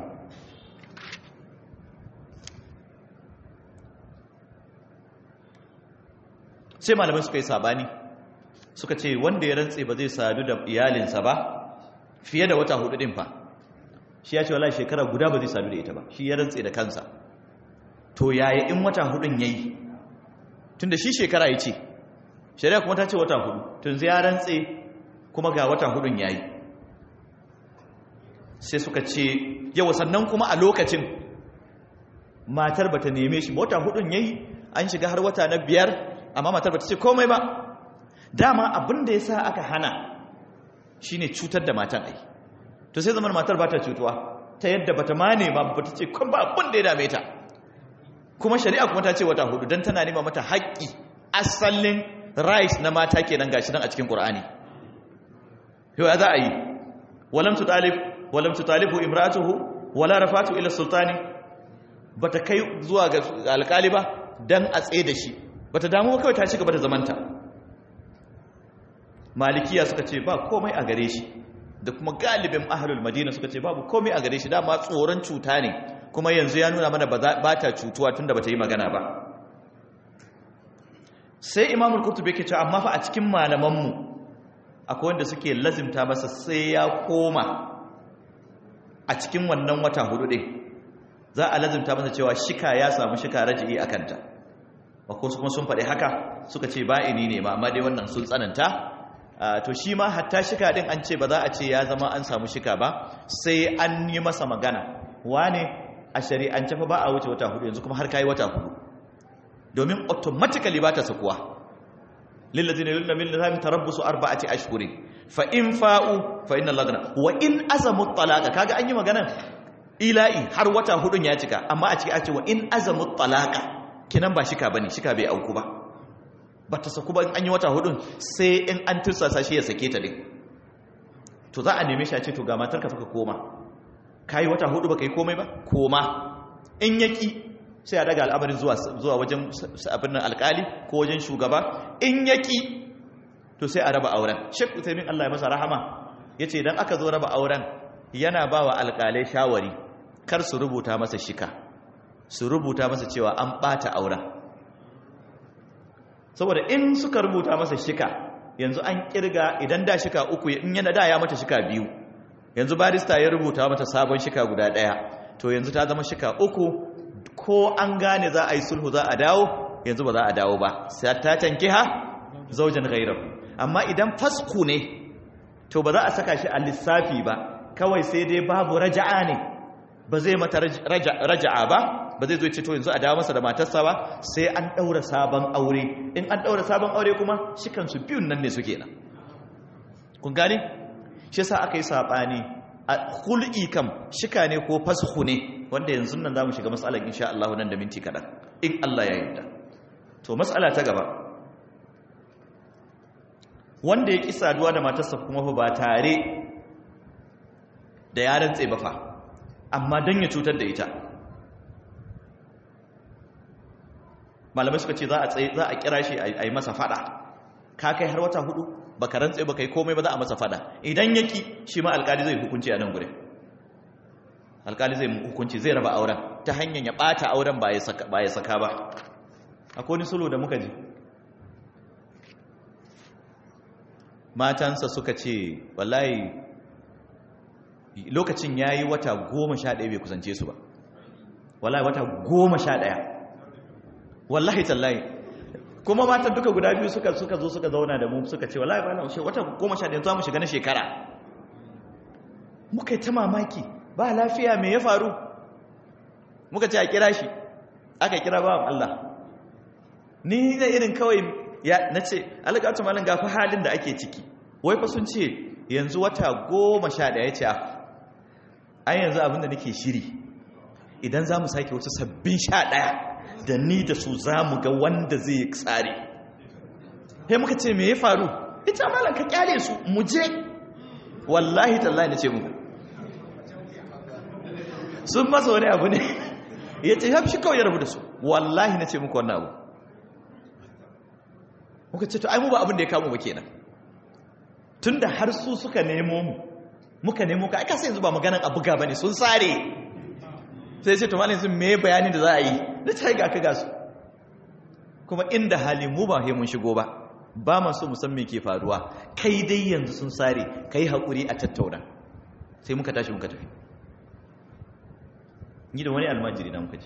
sai malamai suka yi sabani suka ce wanda ya rantse ba zai sadu da iyalinsa ba fiye da wata hudu din fa shi ya ce wala shekara guda ba zai sadu da ita ba shi ya rantse da kansa to yaya in wata hudun yayi tunda shi shekara ya ce shari'a kuma ta ce wata hudu tun zai ya rantse kuma ga wata hudun yayi sai suka ce yawa sannan kuma a lokacin matar bata neme shi wata hudun yayi an shiga har wata na biyar amma matar bata ce komai ba dama abin da yasa aka hana shine cutar da matan ai to sai zaman matar bata cutuwa ta yadda bata ma nema bata ce kun ba abin da ya dame ta kuma shari'a kuma ta ce wata hudu dan tana nema mata haƙƙi asalin rights na mata kenan gashi nan a cikin Qur'ani yau ya za a yi walam tutalib walam tutalibu imratuhu wala rafatu ila sultani bata kai zuwa ga alƙali ba dan a tsaye da shi bata damu kawai ta ci gaba da zamanta malikiya suka ce ba komai a gare shi da kuma galibin ahlul madina suka ce babu komai a gare shi dama tsoron cuta ne kuma yanzu ya nuna mana ba ta cutuwa tunda bata yi magana ba sai imamul kurtubi yake cewa amma fa a cikin malamanmu akwai wanda suke lazimta masa sai ya koma a cikin wannan wata hudu ɗin za a lazimta masa cewa shika ya samu shika raji'i a kanta wasu kuma sun faɗi haka suka ce ba'ini ne ma amma dai wannan sun tsananta to shi ma hatta shika ɗin an ce ba za a ce ya zama an samu shika ba sai an yi masa magana wane a shari'ance fa ba a wuce wata hudu yanzu kuma har kayi wata hudu domin automatically ba ta sakuwa lillazina yulna min lahum tarabbusu arba'ati ashhurin fa in fa'u fa inna allaha wa in azamu talaqa kaga an yi magana ila'i har wata hudun ya cika amma a ciki a ce wa in azamu talaqa kinan ba shika bane shika bai auku ba bata saku ba an yi wata hudun sai in an tursasa shi ya sake ta din to za a neme shi a ce to ga matarka fa ka koma kai wata hudu baka yi komai ba koma in yaki sai a daga al'amarin zuwa wajen abin nan alkali ko wajen shugaba in yaki to sai a raba auren shek utaimin Allah ya masa rahama ya ce idan aka zo raba auren yana ba wa alkalai shawari kar su rubuta masa shika su rubuta masa cewa an ɓata auren saboda in suka rubuta masa shika yanzu an kirga idan da shika uku in yana da ya mata shika biyu yanzu barista ya rubuta mata sabon shika guda ɗaya to yanzu ta zama shika uku ko an gane za a yi sulhu za a dawo yanzu ba za a dawo ba sai ta tanki ha zaujan gairahu amma idan fasku ne to ba za a saka shi a lissafi ba kawai sai dai babu raja'a ne ba zai mata raja'a ba ba zai zo ce to yanzu a dawo masa da matarsa ba sai an daura sabon aure in an daura sabon aure kuma shi kansu biyun nan ne suke nan kun gane shi yasa aka yi sabani a hul'i kam shika ne ko fashu ne wanda yanzu nan zamu shiga matsalar insha Allah nan da minti kadan in Allah ya yarda to matsala ta gaba wanda ya ki saduwa da matarsa kuma fa ba tare da yaran tsaye ba fa amma dan ya cutar da ita malamai suka ce za a tsaye za a kira shi a yi masa fada ka kai har wata hudu baka rantse baka yi komai ba za a masa fada idan yaki shi ma alkali zai hukunci a nan gure alkali zai hukunci zai raba auren ta hanyar ya bata auren ba ya saka ba ya saka ba akwai wani sulu da muka ji matansa suka ce wallahi lokacin ya yi wata goma sha ɗaya bai kusance su ba wallahi wata goma sha ɗaya wallahi tallahi kuma matan duka guda biyu suka suka zo suka zauna da mu suka ce wallahi ba na wata goma sha ɗaya za mu shiga na shekara muka yi ta mamaki ba lafiya me ya faru muka ce a kira shi aka kira ba Allah ni da irin kawai ya na ce alƙatu malin gafi halin da ake ciki wai fa sun ce yanzu wata goma sha ɗaya ce an yanzu abinda nake shiri idan za mu sake wasu sabbin sha ɗaya da ni da su za mu ga wanda zai yi tsari sai muka ce me ya faru ita malam ka kyale su mu je wallahi tallahi na ce muku sun masa wani abu ne ya ce ya fi kawai ya rabu da su wallahi na ce muku wannan abu muka ce to ai mu ba abin da ya kamo ba kenan tunda har su suka nemo mu muka nemo ka aka sai yanzu ba maganan abu ga bane sun sare sai ce to malin sun me bayanin da za a yi da ta ga ka ga su kuma inda hali mu ba mun shigo ba ba ma so mu san me ke faruwa kai dai yanzu sun sare kai hakuri a tattauna sai muka tashi muka tafi ni da wani almajiri na muka ce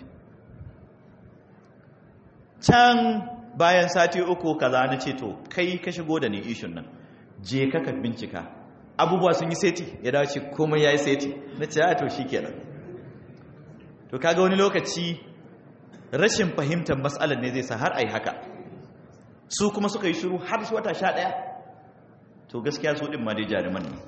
can bayan sati uku kaza na ce to kai ka shigo da ni ishun nan je ka ka bincika abubuwa sun yi seti ya dace komai ya yi seti na ce ya to shi kenan to kaga wani lokaci rashin fahimtar matsalar ne zai sa har a yi haka su kuma suka yi shiru har su wata sha ɗaya to gaskiya su ɗin ma dai jaruman ne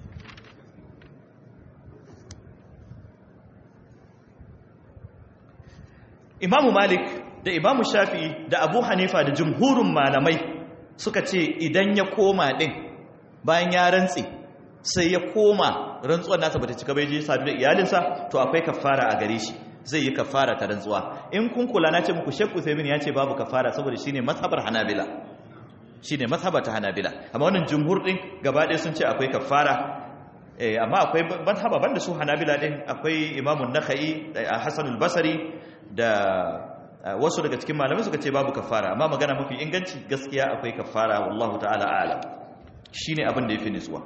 imamu malik da imamu shafi da abu hanifa da jumhurin malamai suka ce idan ya koma din bayan ya rantse sai ya koma rantsuwar nasa bata cika bai je sadu da iyalinsa to akwai kafara a gare shi zai yi kafara ta rantsuwa in kun kula na ce muku shekku sai ya ce babu kafara saboda shine mazhabar hanabila shine mazhabar ta hanabila amma wannan jumhur din gaba ɗaya sun ce akwai kafara eh amma akwai mazhaba banda su hanabila din akwai imamun nakhai hasan al-basri da wasu daga cikin malamai suka ce babu kafara amma magana mafi inganci gaskiya akwai kafara wallahu ta'ala a'lam shine abin da yafi nutsuwa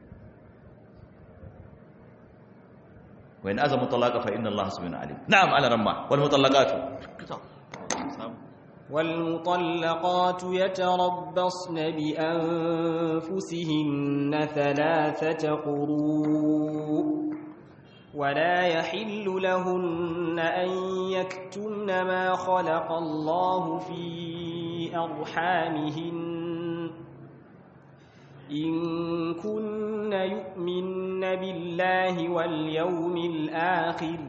wa in azamu talaqa fa inna allaha subhanahu alim na'am ala ramma wal mutallaqatu والمطلقات يتربصن بأنفسهن ثلاثة قروء ولا يحل لهن أن يكتمن ما خلق الله في أرحامهن إن كن يؤمن بالله واليوم الآخر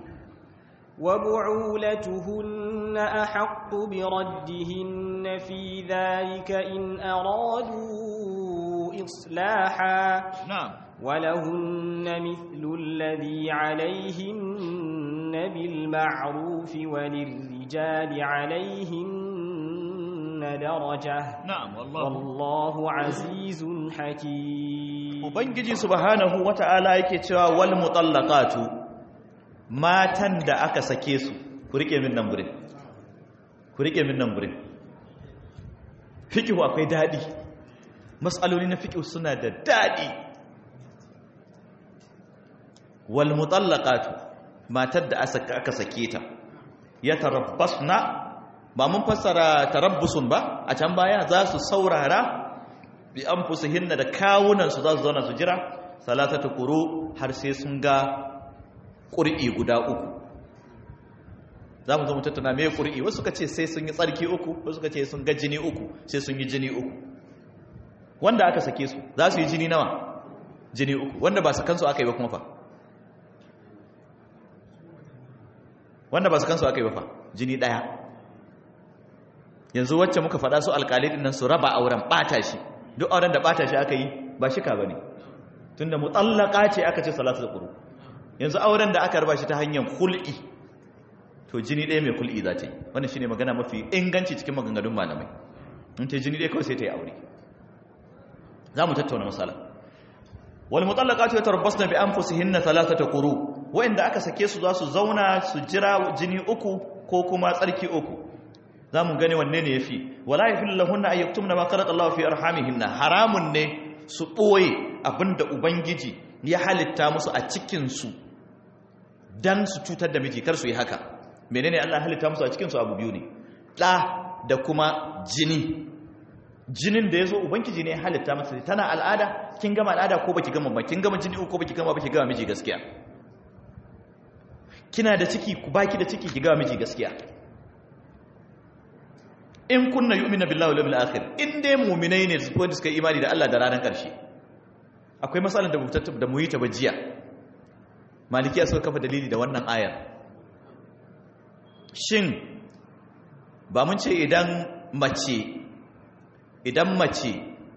وبعولتهن أحق بردهن في ذلك إن أرادوا إصلاحا نعم ولهن مثل الذي عليهن بالمعروف وللرجال عليهن درجة نعم والله والله عزيز حكيم ubangiji subhanahu wata'ala yake cewa wal mutallaqatu matan da aka sake su ku rike min nan gurin ku rike min nan gurin fiqhu akwai dadi mas'aloli na fiqhu suna da dadi wal mutallaqatu matar da aka sake ta ya tarabbasna ba mun fassara tarabbusun ba a can baya za su saurara bi anfusihinna da kawunan su za su zauna su jira salatatu quru har sai sun ga qur'i guda uku za mu zo mu tattauna me qur'i wasu suka ce sai sun yi tsarki uku wasu suka ce sun ga jini uku sai sun yi jini uku wanda aka sake su za su yi jini nawa jini uku wanda ba sakansu aka yi ba kuma fa wanda ba su kansu aka yi ba fa jini daya yanzu wacce muka faɗa su alƙali ɗin nan su raba auren ɓata shi duk auren da ɓata shi aka yi ba shika ba ne tun da mutallaka ce aka ce salatu da ƙuru yanzu auren da aka raba shi ta hanyar hul'i to jini ɗaya mai kul'i za ta yi wannan shine magana mafi inganci cikin maganganun malamai in ta jini ɗaya kawai sai ta yi aure za mu tattauna masala wal mutallaqatu yatarabbasna bi anfusihinna thalathata quru wa'inda aka sake su za su zauna su jira jini uku ko kuma tsarki uku za mu gane wanne ne yafi wala yahillu lahunna an yaktumna ma khalaqa Allahu fi arhamihinna haramun ne su ɓoye abinda ubangiji ya halitta musu a cikinsu don su cutar da miji kar su yi haka menene Allah halitta musu a cikinsu abu biyu ne ɗa da kuma jini jinin da ya zo ubangiji ne ya halitta masa tana al'ada kin gama al'ada ko baki gama ba kin gama jini ko baki gama baki gama miji gaskiya kina da ciki ku baki da ciki ki gama miji gaskiya in kunna yu'minu billahi wal yawmil akhir in dai mu'minai ne su wanda suka imani da Allah da ranar karshe akwai matsalar da mutattab da mu yi ta bajiya malikiya suka kafa dalili da wannan ayar shin ba mun ce idan mace idan mace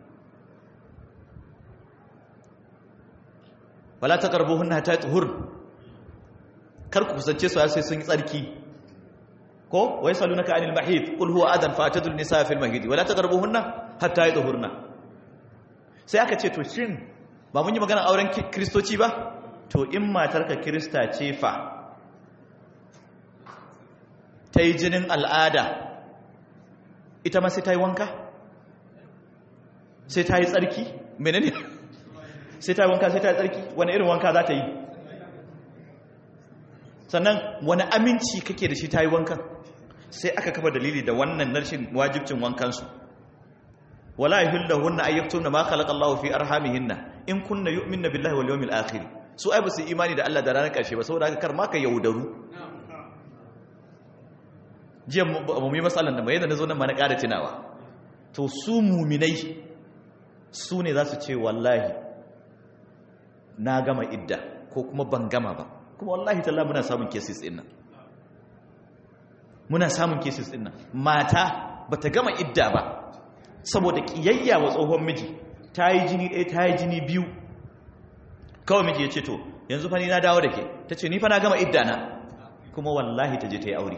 wala taqrabuhunna hatta tuhur kar ku kusance su sai sun yi tsarki ko wai salunaka anil mahid qul huwa adan fatadul nisa fil mahid wala taqrabuhunna hatta yadhurna sai aka ce to shin ba mun yi magana auren kristoci ba to in matarka krista ce fa ta yi jinin al'ada ita ma sai ta yi wanka sai ta yi tsarki menene sai ta yi wanka sai ta yi tsarki wani irin wanka za ta yi sannan wani aminci kake da shi ta yi wankan sai aka kafa dalili da wannan narshin wajibcin wankansu wala yuhillahunna ayyatuna ma khalaqa Allahu fi arhamihinna in kunna yu'minna billahi wal yawmil akhir su ai basu imani da Allah da ranar karshe ba saboda haka kar ma ka yaudaru jiya mu yi matsalan da mai yadda nazo nan ma na ƙara tunawa to su muminai su ne za su ce wallahi na gama idda ko kuma ban gama ba kuma wallahi talla muna samun cases din nan muna samun cases din nan mata bata gama idda ba saboda kiyayya wa tsohon miji ta yi jini ɗaya ta yi jini biyu kawai miji ya ce to yanzu fa ni na dawo da ke ta ce ni fa na gama idda na kuma wallahi ta je ta yi aure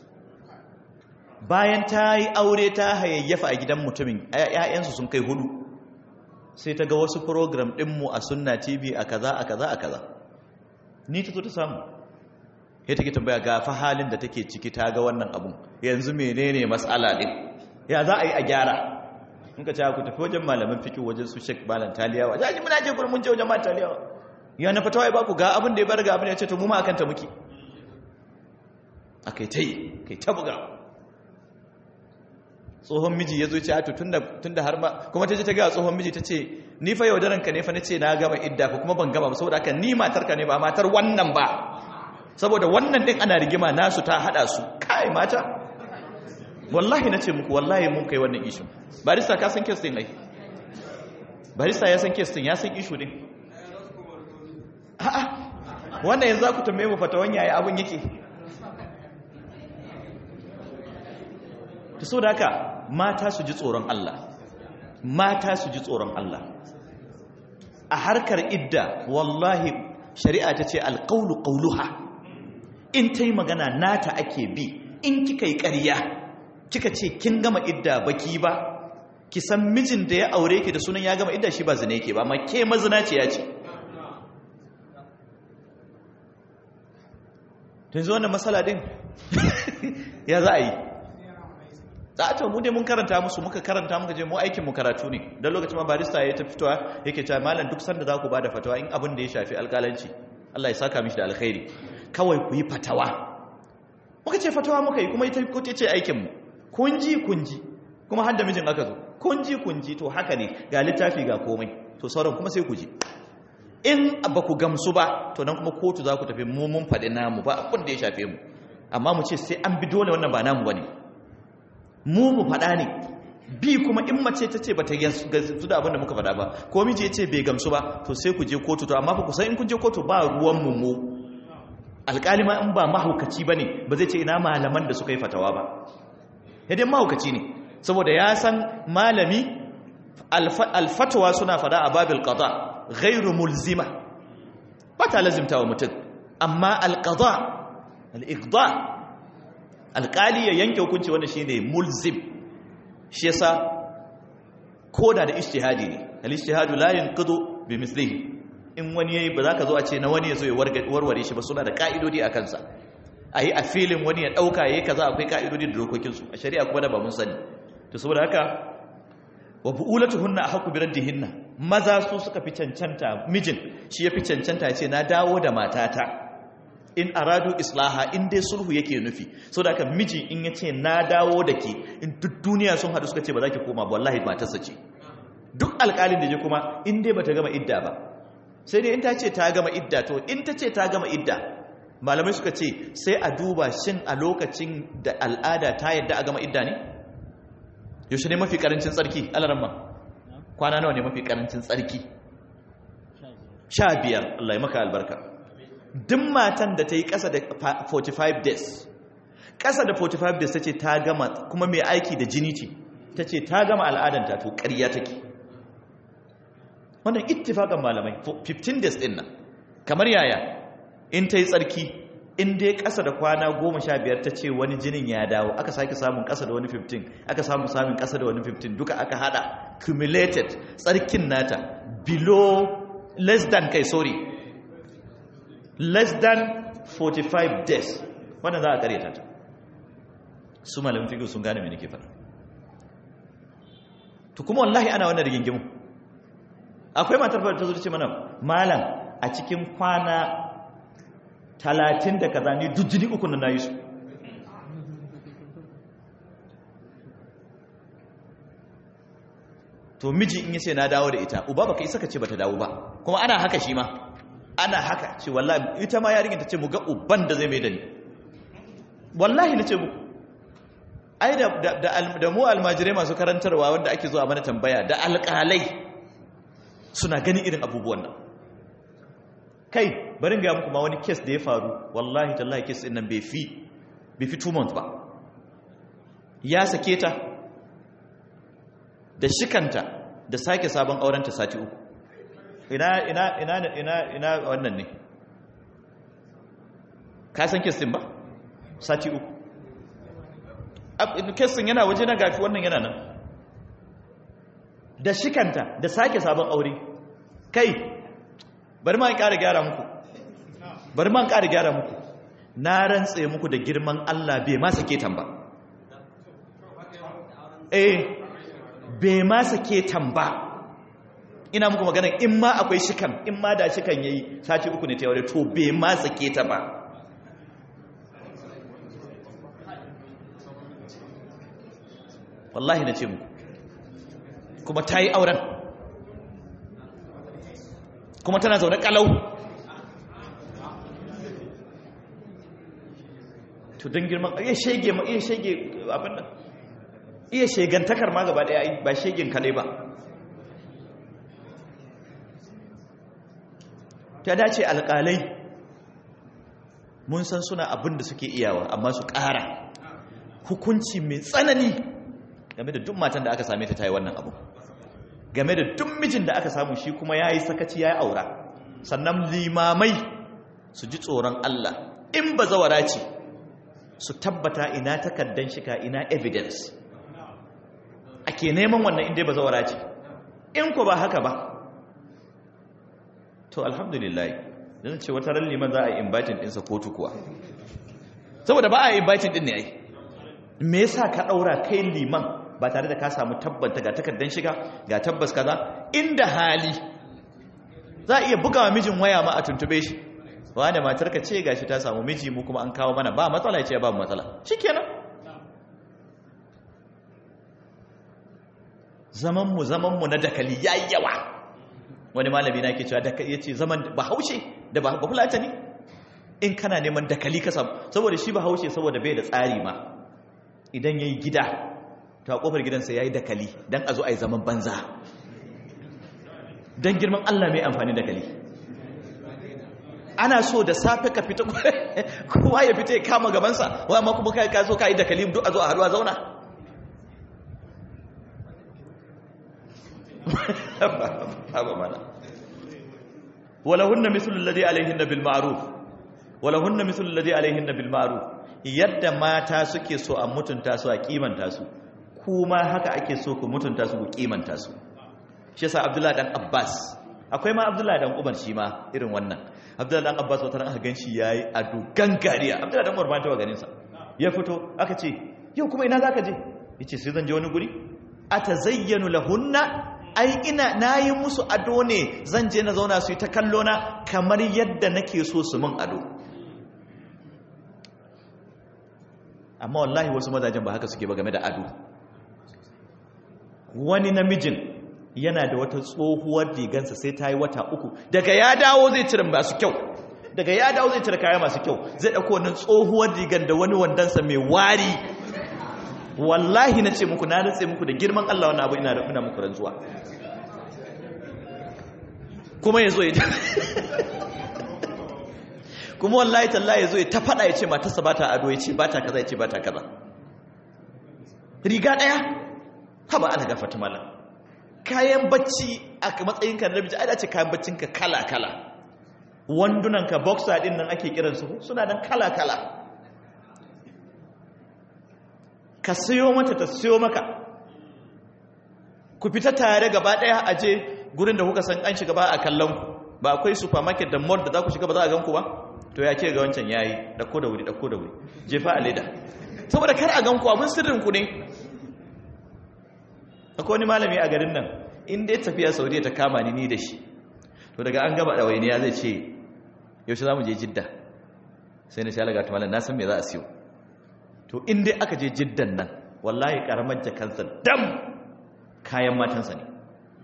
bayan ta yi aure ta hayayyafa a gidan mutumin ‘ya'yansu sun kai hudu sai ta ga wasu program ɗinmu a sunna tv a kaza a kaza a kaza ni ta zo ta samu ya take tambaya ga fa halin da take ciki ta ga wannan abun yanzu menene matsala ɗin ya za a yi a gyara in ka ce ku tafi wajen malamin fiki wajen su shek balan taliyawa za a ji muna je gurin mun je wajen malan taliyawa ya na fatawa ya baku ga abin da ya bar ga abin ya ce to mu ma akan ta muke a kai ta yi kai ta buga tsohon miji ya zo ce ato tun da har ma kuma ta ce ta gaya tsohon miji ta ce ni fa yaudaranka ne fa na ce na gama idda ko kuma ban gama ba saboda haka ni matarka ne ba matar wannan ba saboda wannan din ana rigima nasu ta hada su kai mata wallahi na ce muku wallahi mun kai wannan ishu barista ka san kes din ai barista ya san kes din ya san ishu din a'a wannan yanzu za ku tambaye mu fatawan yaya abun yake ta so da haka mata su ji tsoron Allah mata su ji tsoron Allah a harkar idda wallahi shari'a ta ce alƙaunu ƙauluha in ta yi magana nata ake bi in kika yi ƙarya kika ce kin gama idda baki ba ki san mijin da ya aure ki da sunan ya gama idda shi ba zina yake ba amma ke mazina ce ya ce tun zo wannan matsala din ya za a yi za a mu dai mun karanta musu muka karanta muka je mu aikin mu karatu ne don lokacin ma barista ya ta fitowa yake cewa malam duk sanda za ku bada fatawa in abin da ya shafi alƙalanci Allah ya saka mishi da alkhairi kawai ku yi fatawa muka ce fatawa muka yi kuma ita ko ce aikin mu kun ji kun ji kuma har da mijin aka zo kun ji kun ji to haka ne ga littafi ga komai to sauran kuma sai ku ji in ba ku gamsu ba to nan kuma kotu za ku tafi mu mun faɗi namu ba abin da ya shafe mu amma mu ce sai an bi dole wannan ba namu bane mu mu faɗa ne bi kuma in mace ta ce ba ta gamsu da abin da muka faɗa ba ko miji ya ce bai gamsu ba to sai ku je kotu to amma fa ku san in kun je kotu ba ruwan mu mu alƙali ma in ba mahaukaci ba ne ba zai ce ina malaman da suka yi fatawa ba yadda mahaukaci ne saboda ya san malami alfatawa suna faɗa a babil qada ghairu mulzima ba ta lazimta wa mutum amma alqada al-iqda alƙali ya yanke hukunci wanda shine mulzim shi yasa koda da ijtihadi ne al-ijtihadu la yanqadu bi mislihi in wani yayi ba za ka zo a ce na wani ya zo ya warware shi ba suna da ka'idodi a kansa a yi a filin wani ya ɗauka ya yi kaza akwai ka'idodi da dokokinsu a shari'a kuma da ba mun sani to saboda haka wa bu'ulatu hunna ahqqu bi raddihinna maza su suka fi cancanta mijin shi ya fi cancanta ya ce na dawo da matata in aradu islaha in dai sulhu yake nufi saboda haka miji in ya ce na dawo da ke in duk duniya sun haɗu suka ce ba za ki koma ba wallahi matarsa ce duk alƙalin da je kuma in dai bata gama idda ba sai dai in ta ce ta gama idda to in ta ce ta gama idda malamai suka ce sai a duba shin a lokacin da al'ada ta yadda a gama idda ne yaushe ne mafi karancin tsarki alaramma kwana nawa ne mafi karancin tsarki sha biyar Allah ya maka albarka duk matan da ta yi ƙasa da 45 days ƙasa da 45 days ta ce ta gama kuma mai aiki da jini ce ta ce ta gama al'adanta to ƙarya take wannan ittifakan malamai 15 days din nan kamar yaya in ta yi tsarki in dai ƙasa da kwana 15 ta ce wani jinin ya dawo aka sake samun ƙasa da wani 15 aka samun samun ƙasa da wani 15 duka aka hada cumulated tsarkin nata below less than kai sorry less than 45 days wannan za a karyata ta su malamin fiƙi sun gane mai nake fara to kuma wallahi ana wannan rigingimu akwai matar ta zo ta ce mana malam a cikin kwana talatin da kaza ni duk jini uku na yi su to miji in yace na dawo da ita uba baka isa ka ce bata dawo ba kuma ana haka shi ma ana haka ce wallahi ita ma yarinyar ta ce mu ga uban da zai mai da ni wallahi nace mu ai da da mu almajirai masu karantarwa wanda ake zuwa mana tambaya da alƙalai suna ganin irin abubuwan nan kai barin ga muku ma wani kes da ya faru wallahi tallahi kes din nan bai fi bai fi 2 months ba ya sake ta da shikanta da sake sabon aurenta sati uku ina ina ina ina ina wannan ne ka san kes din ba sati uku kes din yana waje na gafi wannan yana nan da shikanta da sake sabon aure kai bari ma in ƙara gyara muku bari ma in ƙara gyara muku na rantse muku da girman Allah bai ma sake tan ba eh bai ma sake tan ba ina muku magana in ma akwai shikan in ma da shikan yayi sati uku ne ta aure to bai ma sake ta ba wallahi na ce muku kuma ta yi auren kuma tana zaune kalau to don girman iya shege ma iya shege abin nan iya shegantakar ma gaba daya ba shegen kadai ba ta dace alƙalai mun san suna abin da suke iyawa amma su ƙara hukunci mai tsanani game da duk matan da aka same ta ta yi wannan abu game da duk mijin da aka samu shi kuma ya yi sakaci ya yi aura sannan limamai su ji tsoron Allah in ba zawara ce su tabbata ina takaddan shika ina evidence ake neman wannan inda ba zawara ce in ku ba haka ba to alhamdulillah don ce wata ran liman za a yi inviting ɗinsa kotu kuwa saboda ba a yi inviting ɗin ne ai me yasa ka ɗaura kai liman ba tare da ka samu tabbata ga takardar shiga ga tabbas kaza inda hali za a iya bugawa mijin waya ma a tuntube shi wanda matarka ce gashi ta samu miji mu kuma an kawo mana ba matsala ya ce ba matsala shikenan zaman mu zaman mu na dakali yayi yawa wani malami na ke cewa dakali yace zaman bahaushe da ba fulata ne in kana neman dakali ka samu saboda shi bahaushe saboda bai da tsari ma idan yayi gida ta kofar gidansa ya yi dakali don a zo a yi zaman banza don girman Allah mai amfani dakali ana so da safe ka fita kowa ya fita ya kama gabansa wa ma kuma ka zo ka yi dakali duk a zo a haruwa zauna wala hunna mislul ladhi alaihinna bil ma'ruf wala hunna mithlu alladhi alaihinna bil ma'ruf yadda mata suke so a mutunta su a kimanta su kuma haka ake so ku mutunta su ku kimanta su shi yasa Abdullahi dan Abbas akwai ma Abdullahi dan Umar shi ma irin wannan Abdullahi dan Abbas wata ran aka ganshi yayi ado gangariya Abdullahi dan Umar ba ta wa ganin sa ya fito aka ce yau kuma ina zaka je yace sai zan je wani guri atazayyanu lahunna ai ina nayi musu ado ne zan je na zauna su yi ta kallo na kamar yadda nake so su min ado amma wallahi wasu mazajen ba haka suke ba game da ado wani namijin yana da wata tsohuwar rigansa sai ta yi wata uku daga ya dawo zai cire masu kyau daga ya dawo zai cire kaya masu kyau zai ɗauko wannan tsohuwar rigan da wani wandansa mai wari wallahi na ce muku na rantse muku da girman Allah wani abu ina da ina muku rantsuwa kuma ya zo ya kuma wallahi tallahi ya zo ya ta faɗa ya ce matarsa ba ta ado ya ce ba ta kaza ya ce ba ta kaza riga ɗaya haba ana gafata malam kayan bacci a matsayinka na namiji ai ce kayan baccinka kala-kala wandunanka boxer din nan ake kiransu suna nan kala-kala ka siyo mata ta siyo maka ku fita tare gaba daya a je gurin da kuka san an shiga ba a kallon ku ba akwai supermarket da mall da za ku shiga ba za a gan ku ba to ya ke ga wancan yayi dako da wuri dako da wuri jefa a leda saboda kar a gan ku abin sirrin ku ne akwai wani malami a garin nan in dai tafiya saudiya ta kama ni ni da shi to daga an gaba ɗawainiya zai ce yaushe za mu je jidda sai na shalaga ta malam na san me za a siyo to in dai aka je jiddan nan wallahi karamar jakansa dam kayan matansa ne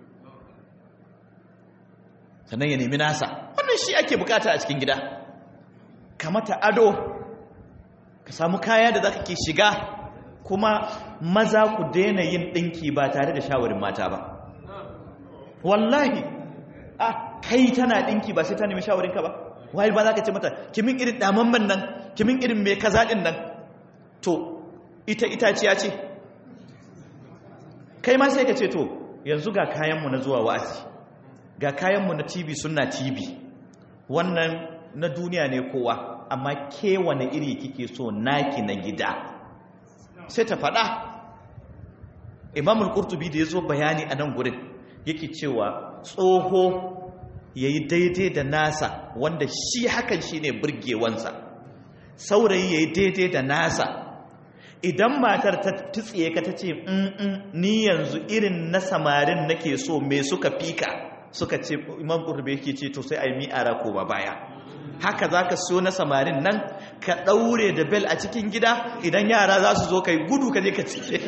sannan ya nemi nasa wannan shi ake bukata a cikin gida ka mata ado ka samu kaya da za ka ke shiga kuma maza ku daina yin ɗinki ba tare da shawarin mata ba wallahi a kai tana ɗinki ba sai ta nemi shawarinka ba wai ba za ka ce mata kimin irin damamman nan kimin irin mai kaza ɗin nan to ita itaciya ce kai ma sai ka ce to yanzu ga kayanmu na zuwa wa'azi ga kayanmu na tv suna tv wannan na duniya ne kowa amma ke wane iri kike so naki na gida sai ta faɗa imamul qurtubi da ya zo bayani a nan gurin yake cewa tsoho ya yi daidai da nasa wanda shi hakan shi ne burgewansa saurayi ya yi daidai da nasa idan matar ta tutsiye ka ta ce ni yanzu irin na samarin nake so me suka fika suka ce imam qurtubi yake ce to sai a yi mi'ara ko ba baya haka za ka so na samarin nan ka ɗaure da bel a cikin gida idan yara za su zo kai gudu ka je ka cike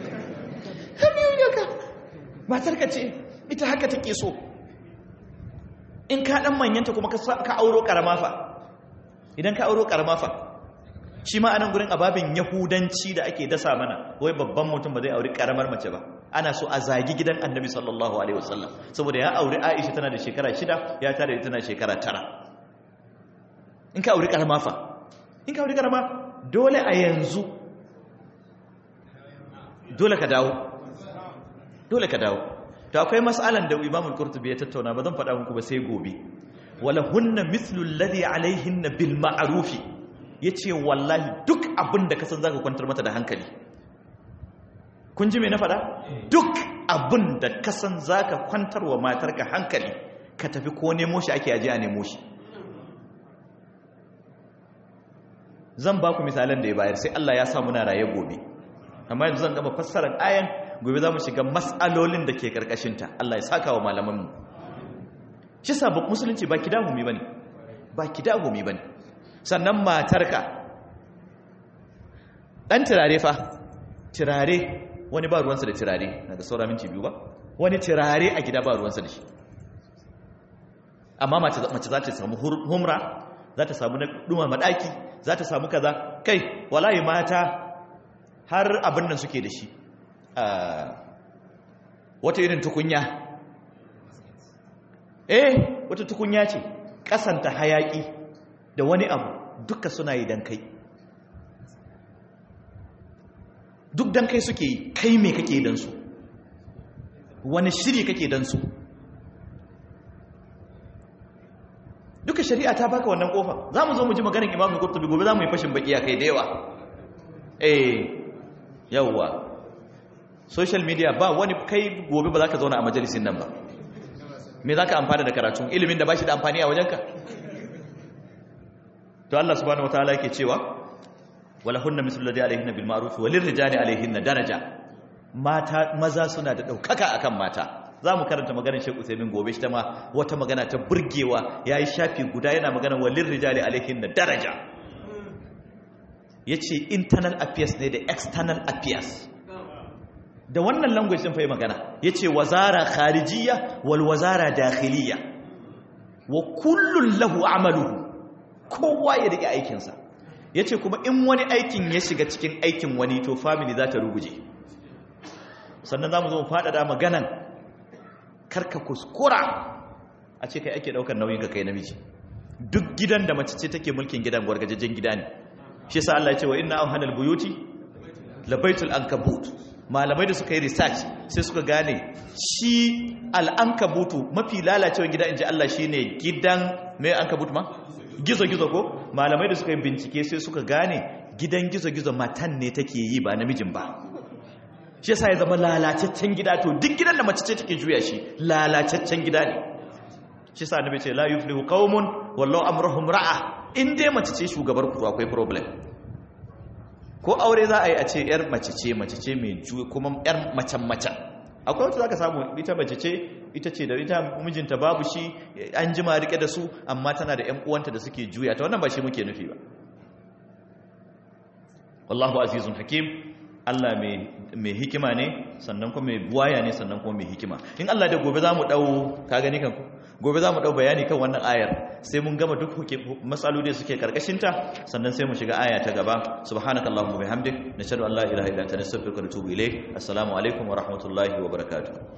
matar ka ce ita haka take so in ka ɗan manyanta kuma ka auro ƙarama fa idan ka auro ƙarama fa shi ma anan gurin ababin yahudanci da ake dasa mana wai babban mutum ba zai auri ƙaramar mace ba ana so a zagi gidan annabi sallallahu alaihi wasallam saboda ya auri aisha tana da shekara shida ya tare da tana shekara tara in ka auri karama fa in ka auri karama dole a yanzu dole ka dawo dole ka dawo to akwai mas'alan da Imam al-Qurtubi ya tattauna ba zan faɗa muku ba sai gobe wala hunna mithlu alladhi alaihinna bil ma'ruf yace wallahi duk abin da ka san zaka kwantar mata da hankali kun ji me na faɗa duk abin da ka san zaka kwantar wa matarka hankali ka tafi ko nemo shi ake aje a nemo shi zan ba ku misalan da ya bayar sai Allah ya sa muna raye gobe amma yanzu zan gaba fassarar ayan gobe za mu shiga mas'alolin da ke karkashinta Allah ya saka wa malamanmu shi sabon musulunci ba kidahumi ba ne ba kidahumi ba ne sannan matarka ɗan turare fa turare wani ba ruwansa da turare na da saura minti biyu ba wani turare a gida ba ruwansa da shi amma mace za ta samu humra za ta samu na ɗuma maɗaki za ta samu kaza kai walayi mata har abin nan suke da shi wata irin tukunya eh wata tukunya ce kasanta hayaki da wani abu duka suna yi dan kai duk dan kai suke yi kai me kake dan su wani shiri kake dan su duka shari'a ta baka wannan kofa za mu zo mu ji maganar imamu kurtubi gobe za mu yi fashin baki kai da yawa eh yawwa social media ba wani kai gobe ba za ka zauna a majalisin nan ba me za ka amfana da karatun ilimin da ba shi da amfani a wajenka to Allah subhanahu wataala yake cewa wala hunna mislu ladhi alayhinna bil ma'ruf wa lirrijali alayhinna daraja mata maza suna da daukaka akan mata zamu karanta maganar Sheikh Uthaymeen gobe shi ta ma wata magana ta burgewa yayi shafi guda yana magana wa lirrijali alayhinna daraja yace internal affairs ne da external affairs da wannan language din fa yi magana yace wazara kharijiyya wal wazara dakhiliyya wa kullun lahu amaluhu kowa ya rike aikinsa ya ce kuma in wani aikin ya shiga cikin aikin wani to family za ta ruguje sannan za mu zo faɗaɗa maganan karka kuskura a ce kai ake ɗaukar nauyin ka kai namiji duk gidan da mace ce take mulkin gidan gwargajejen gida ne shi sa Allah ya ce wa inna auhanal buyuti labaitul ankabut malamai da suka yi research sai suka gane shi al'ankabutu mafi lalacewa gida in ji Allah shine gidan mai ankabut ma gizo-gizo ko malamai da suka yi bincike sai suka gane gidan gizo-gizo matan ne take yi ba namijin ba shi yasa ya zama lalacaccen gida to duk gidan da mace ce take juya shi lalacaccen gida ne shi yasa annabi ce la yuflihu qaumun wallahu amruhum ra'a in dai mace ce shugabar ku akwai problem ko aure za a yi a ce yar mace ce mace ce mai juya kuma yar macen macen akwai wata zaka samu ita mace ce ita ce da ita mijinta babu shi an jima rike da su amma tana da ƴan uwanta da suke juya ta wannan ba shi muke nufi ba wallahu azizun hakim Allah mai hikima ne sannan kuma mai buwaya ne sannan kuma mai hikima in Allah da gobe zamu dau ka gani kan ku gobe zamu dau bayani kan wannan ayar sai mun gama duk matsaloli da suke karkashin ta sannan sai mu shiga aya ta gaba subhanakallahumma bihamdik nashhadu an la ilaha illa anta nastaghfiruka wa natubu ilayk assalamu alaikum wa rahmatullahi wa barakatuh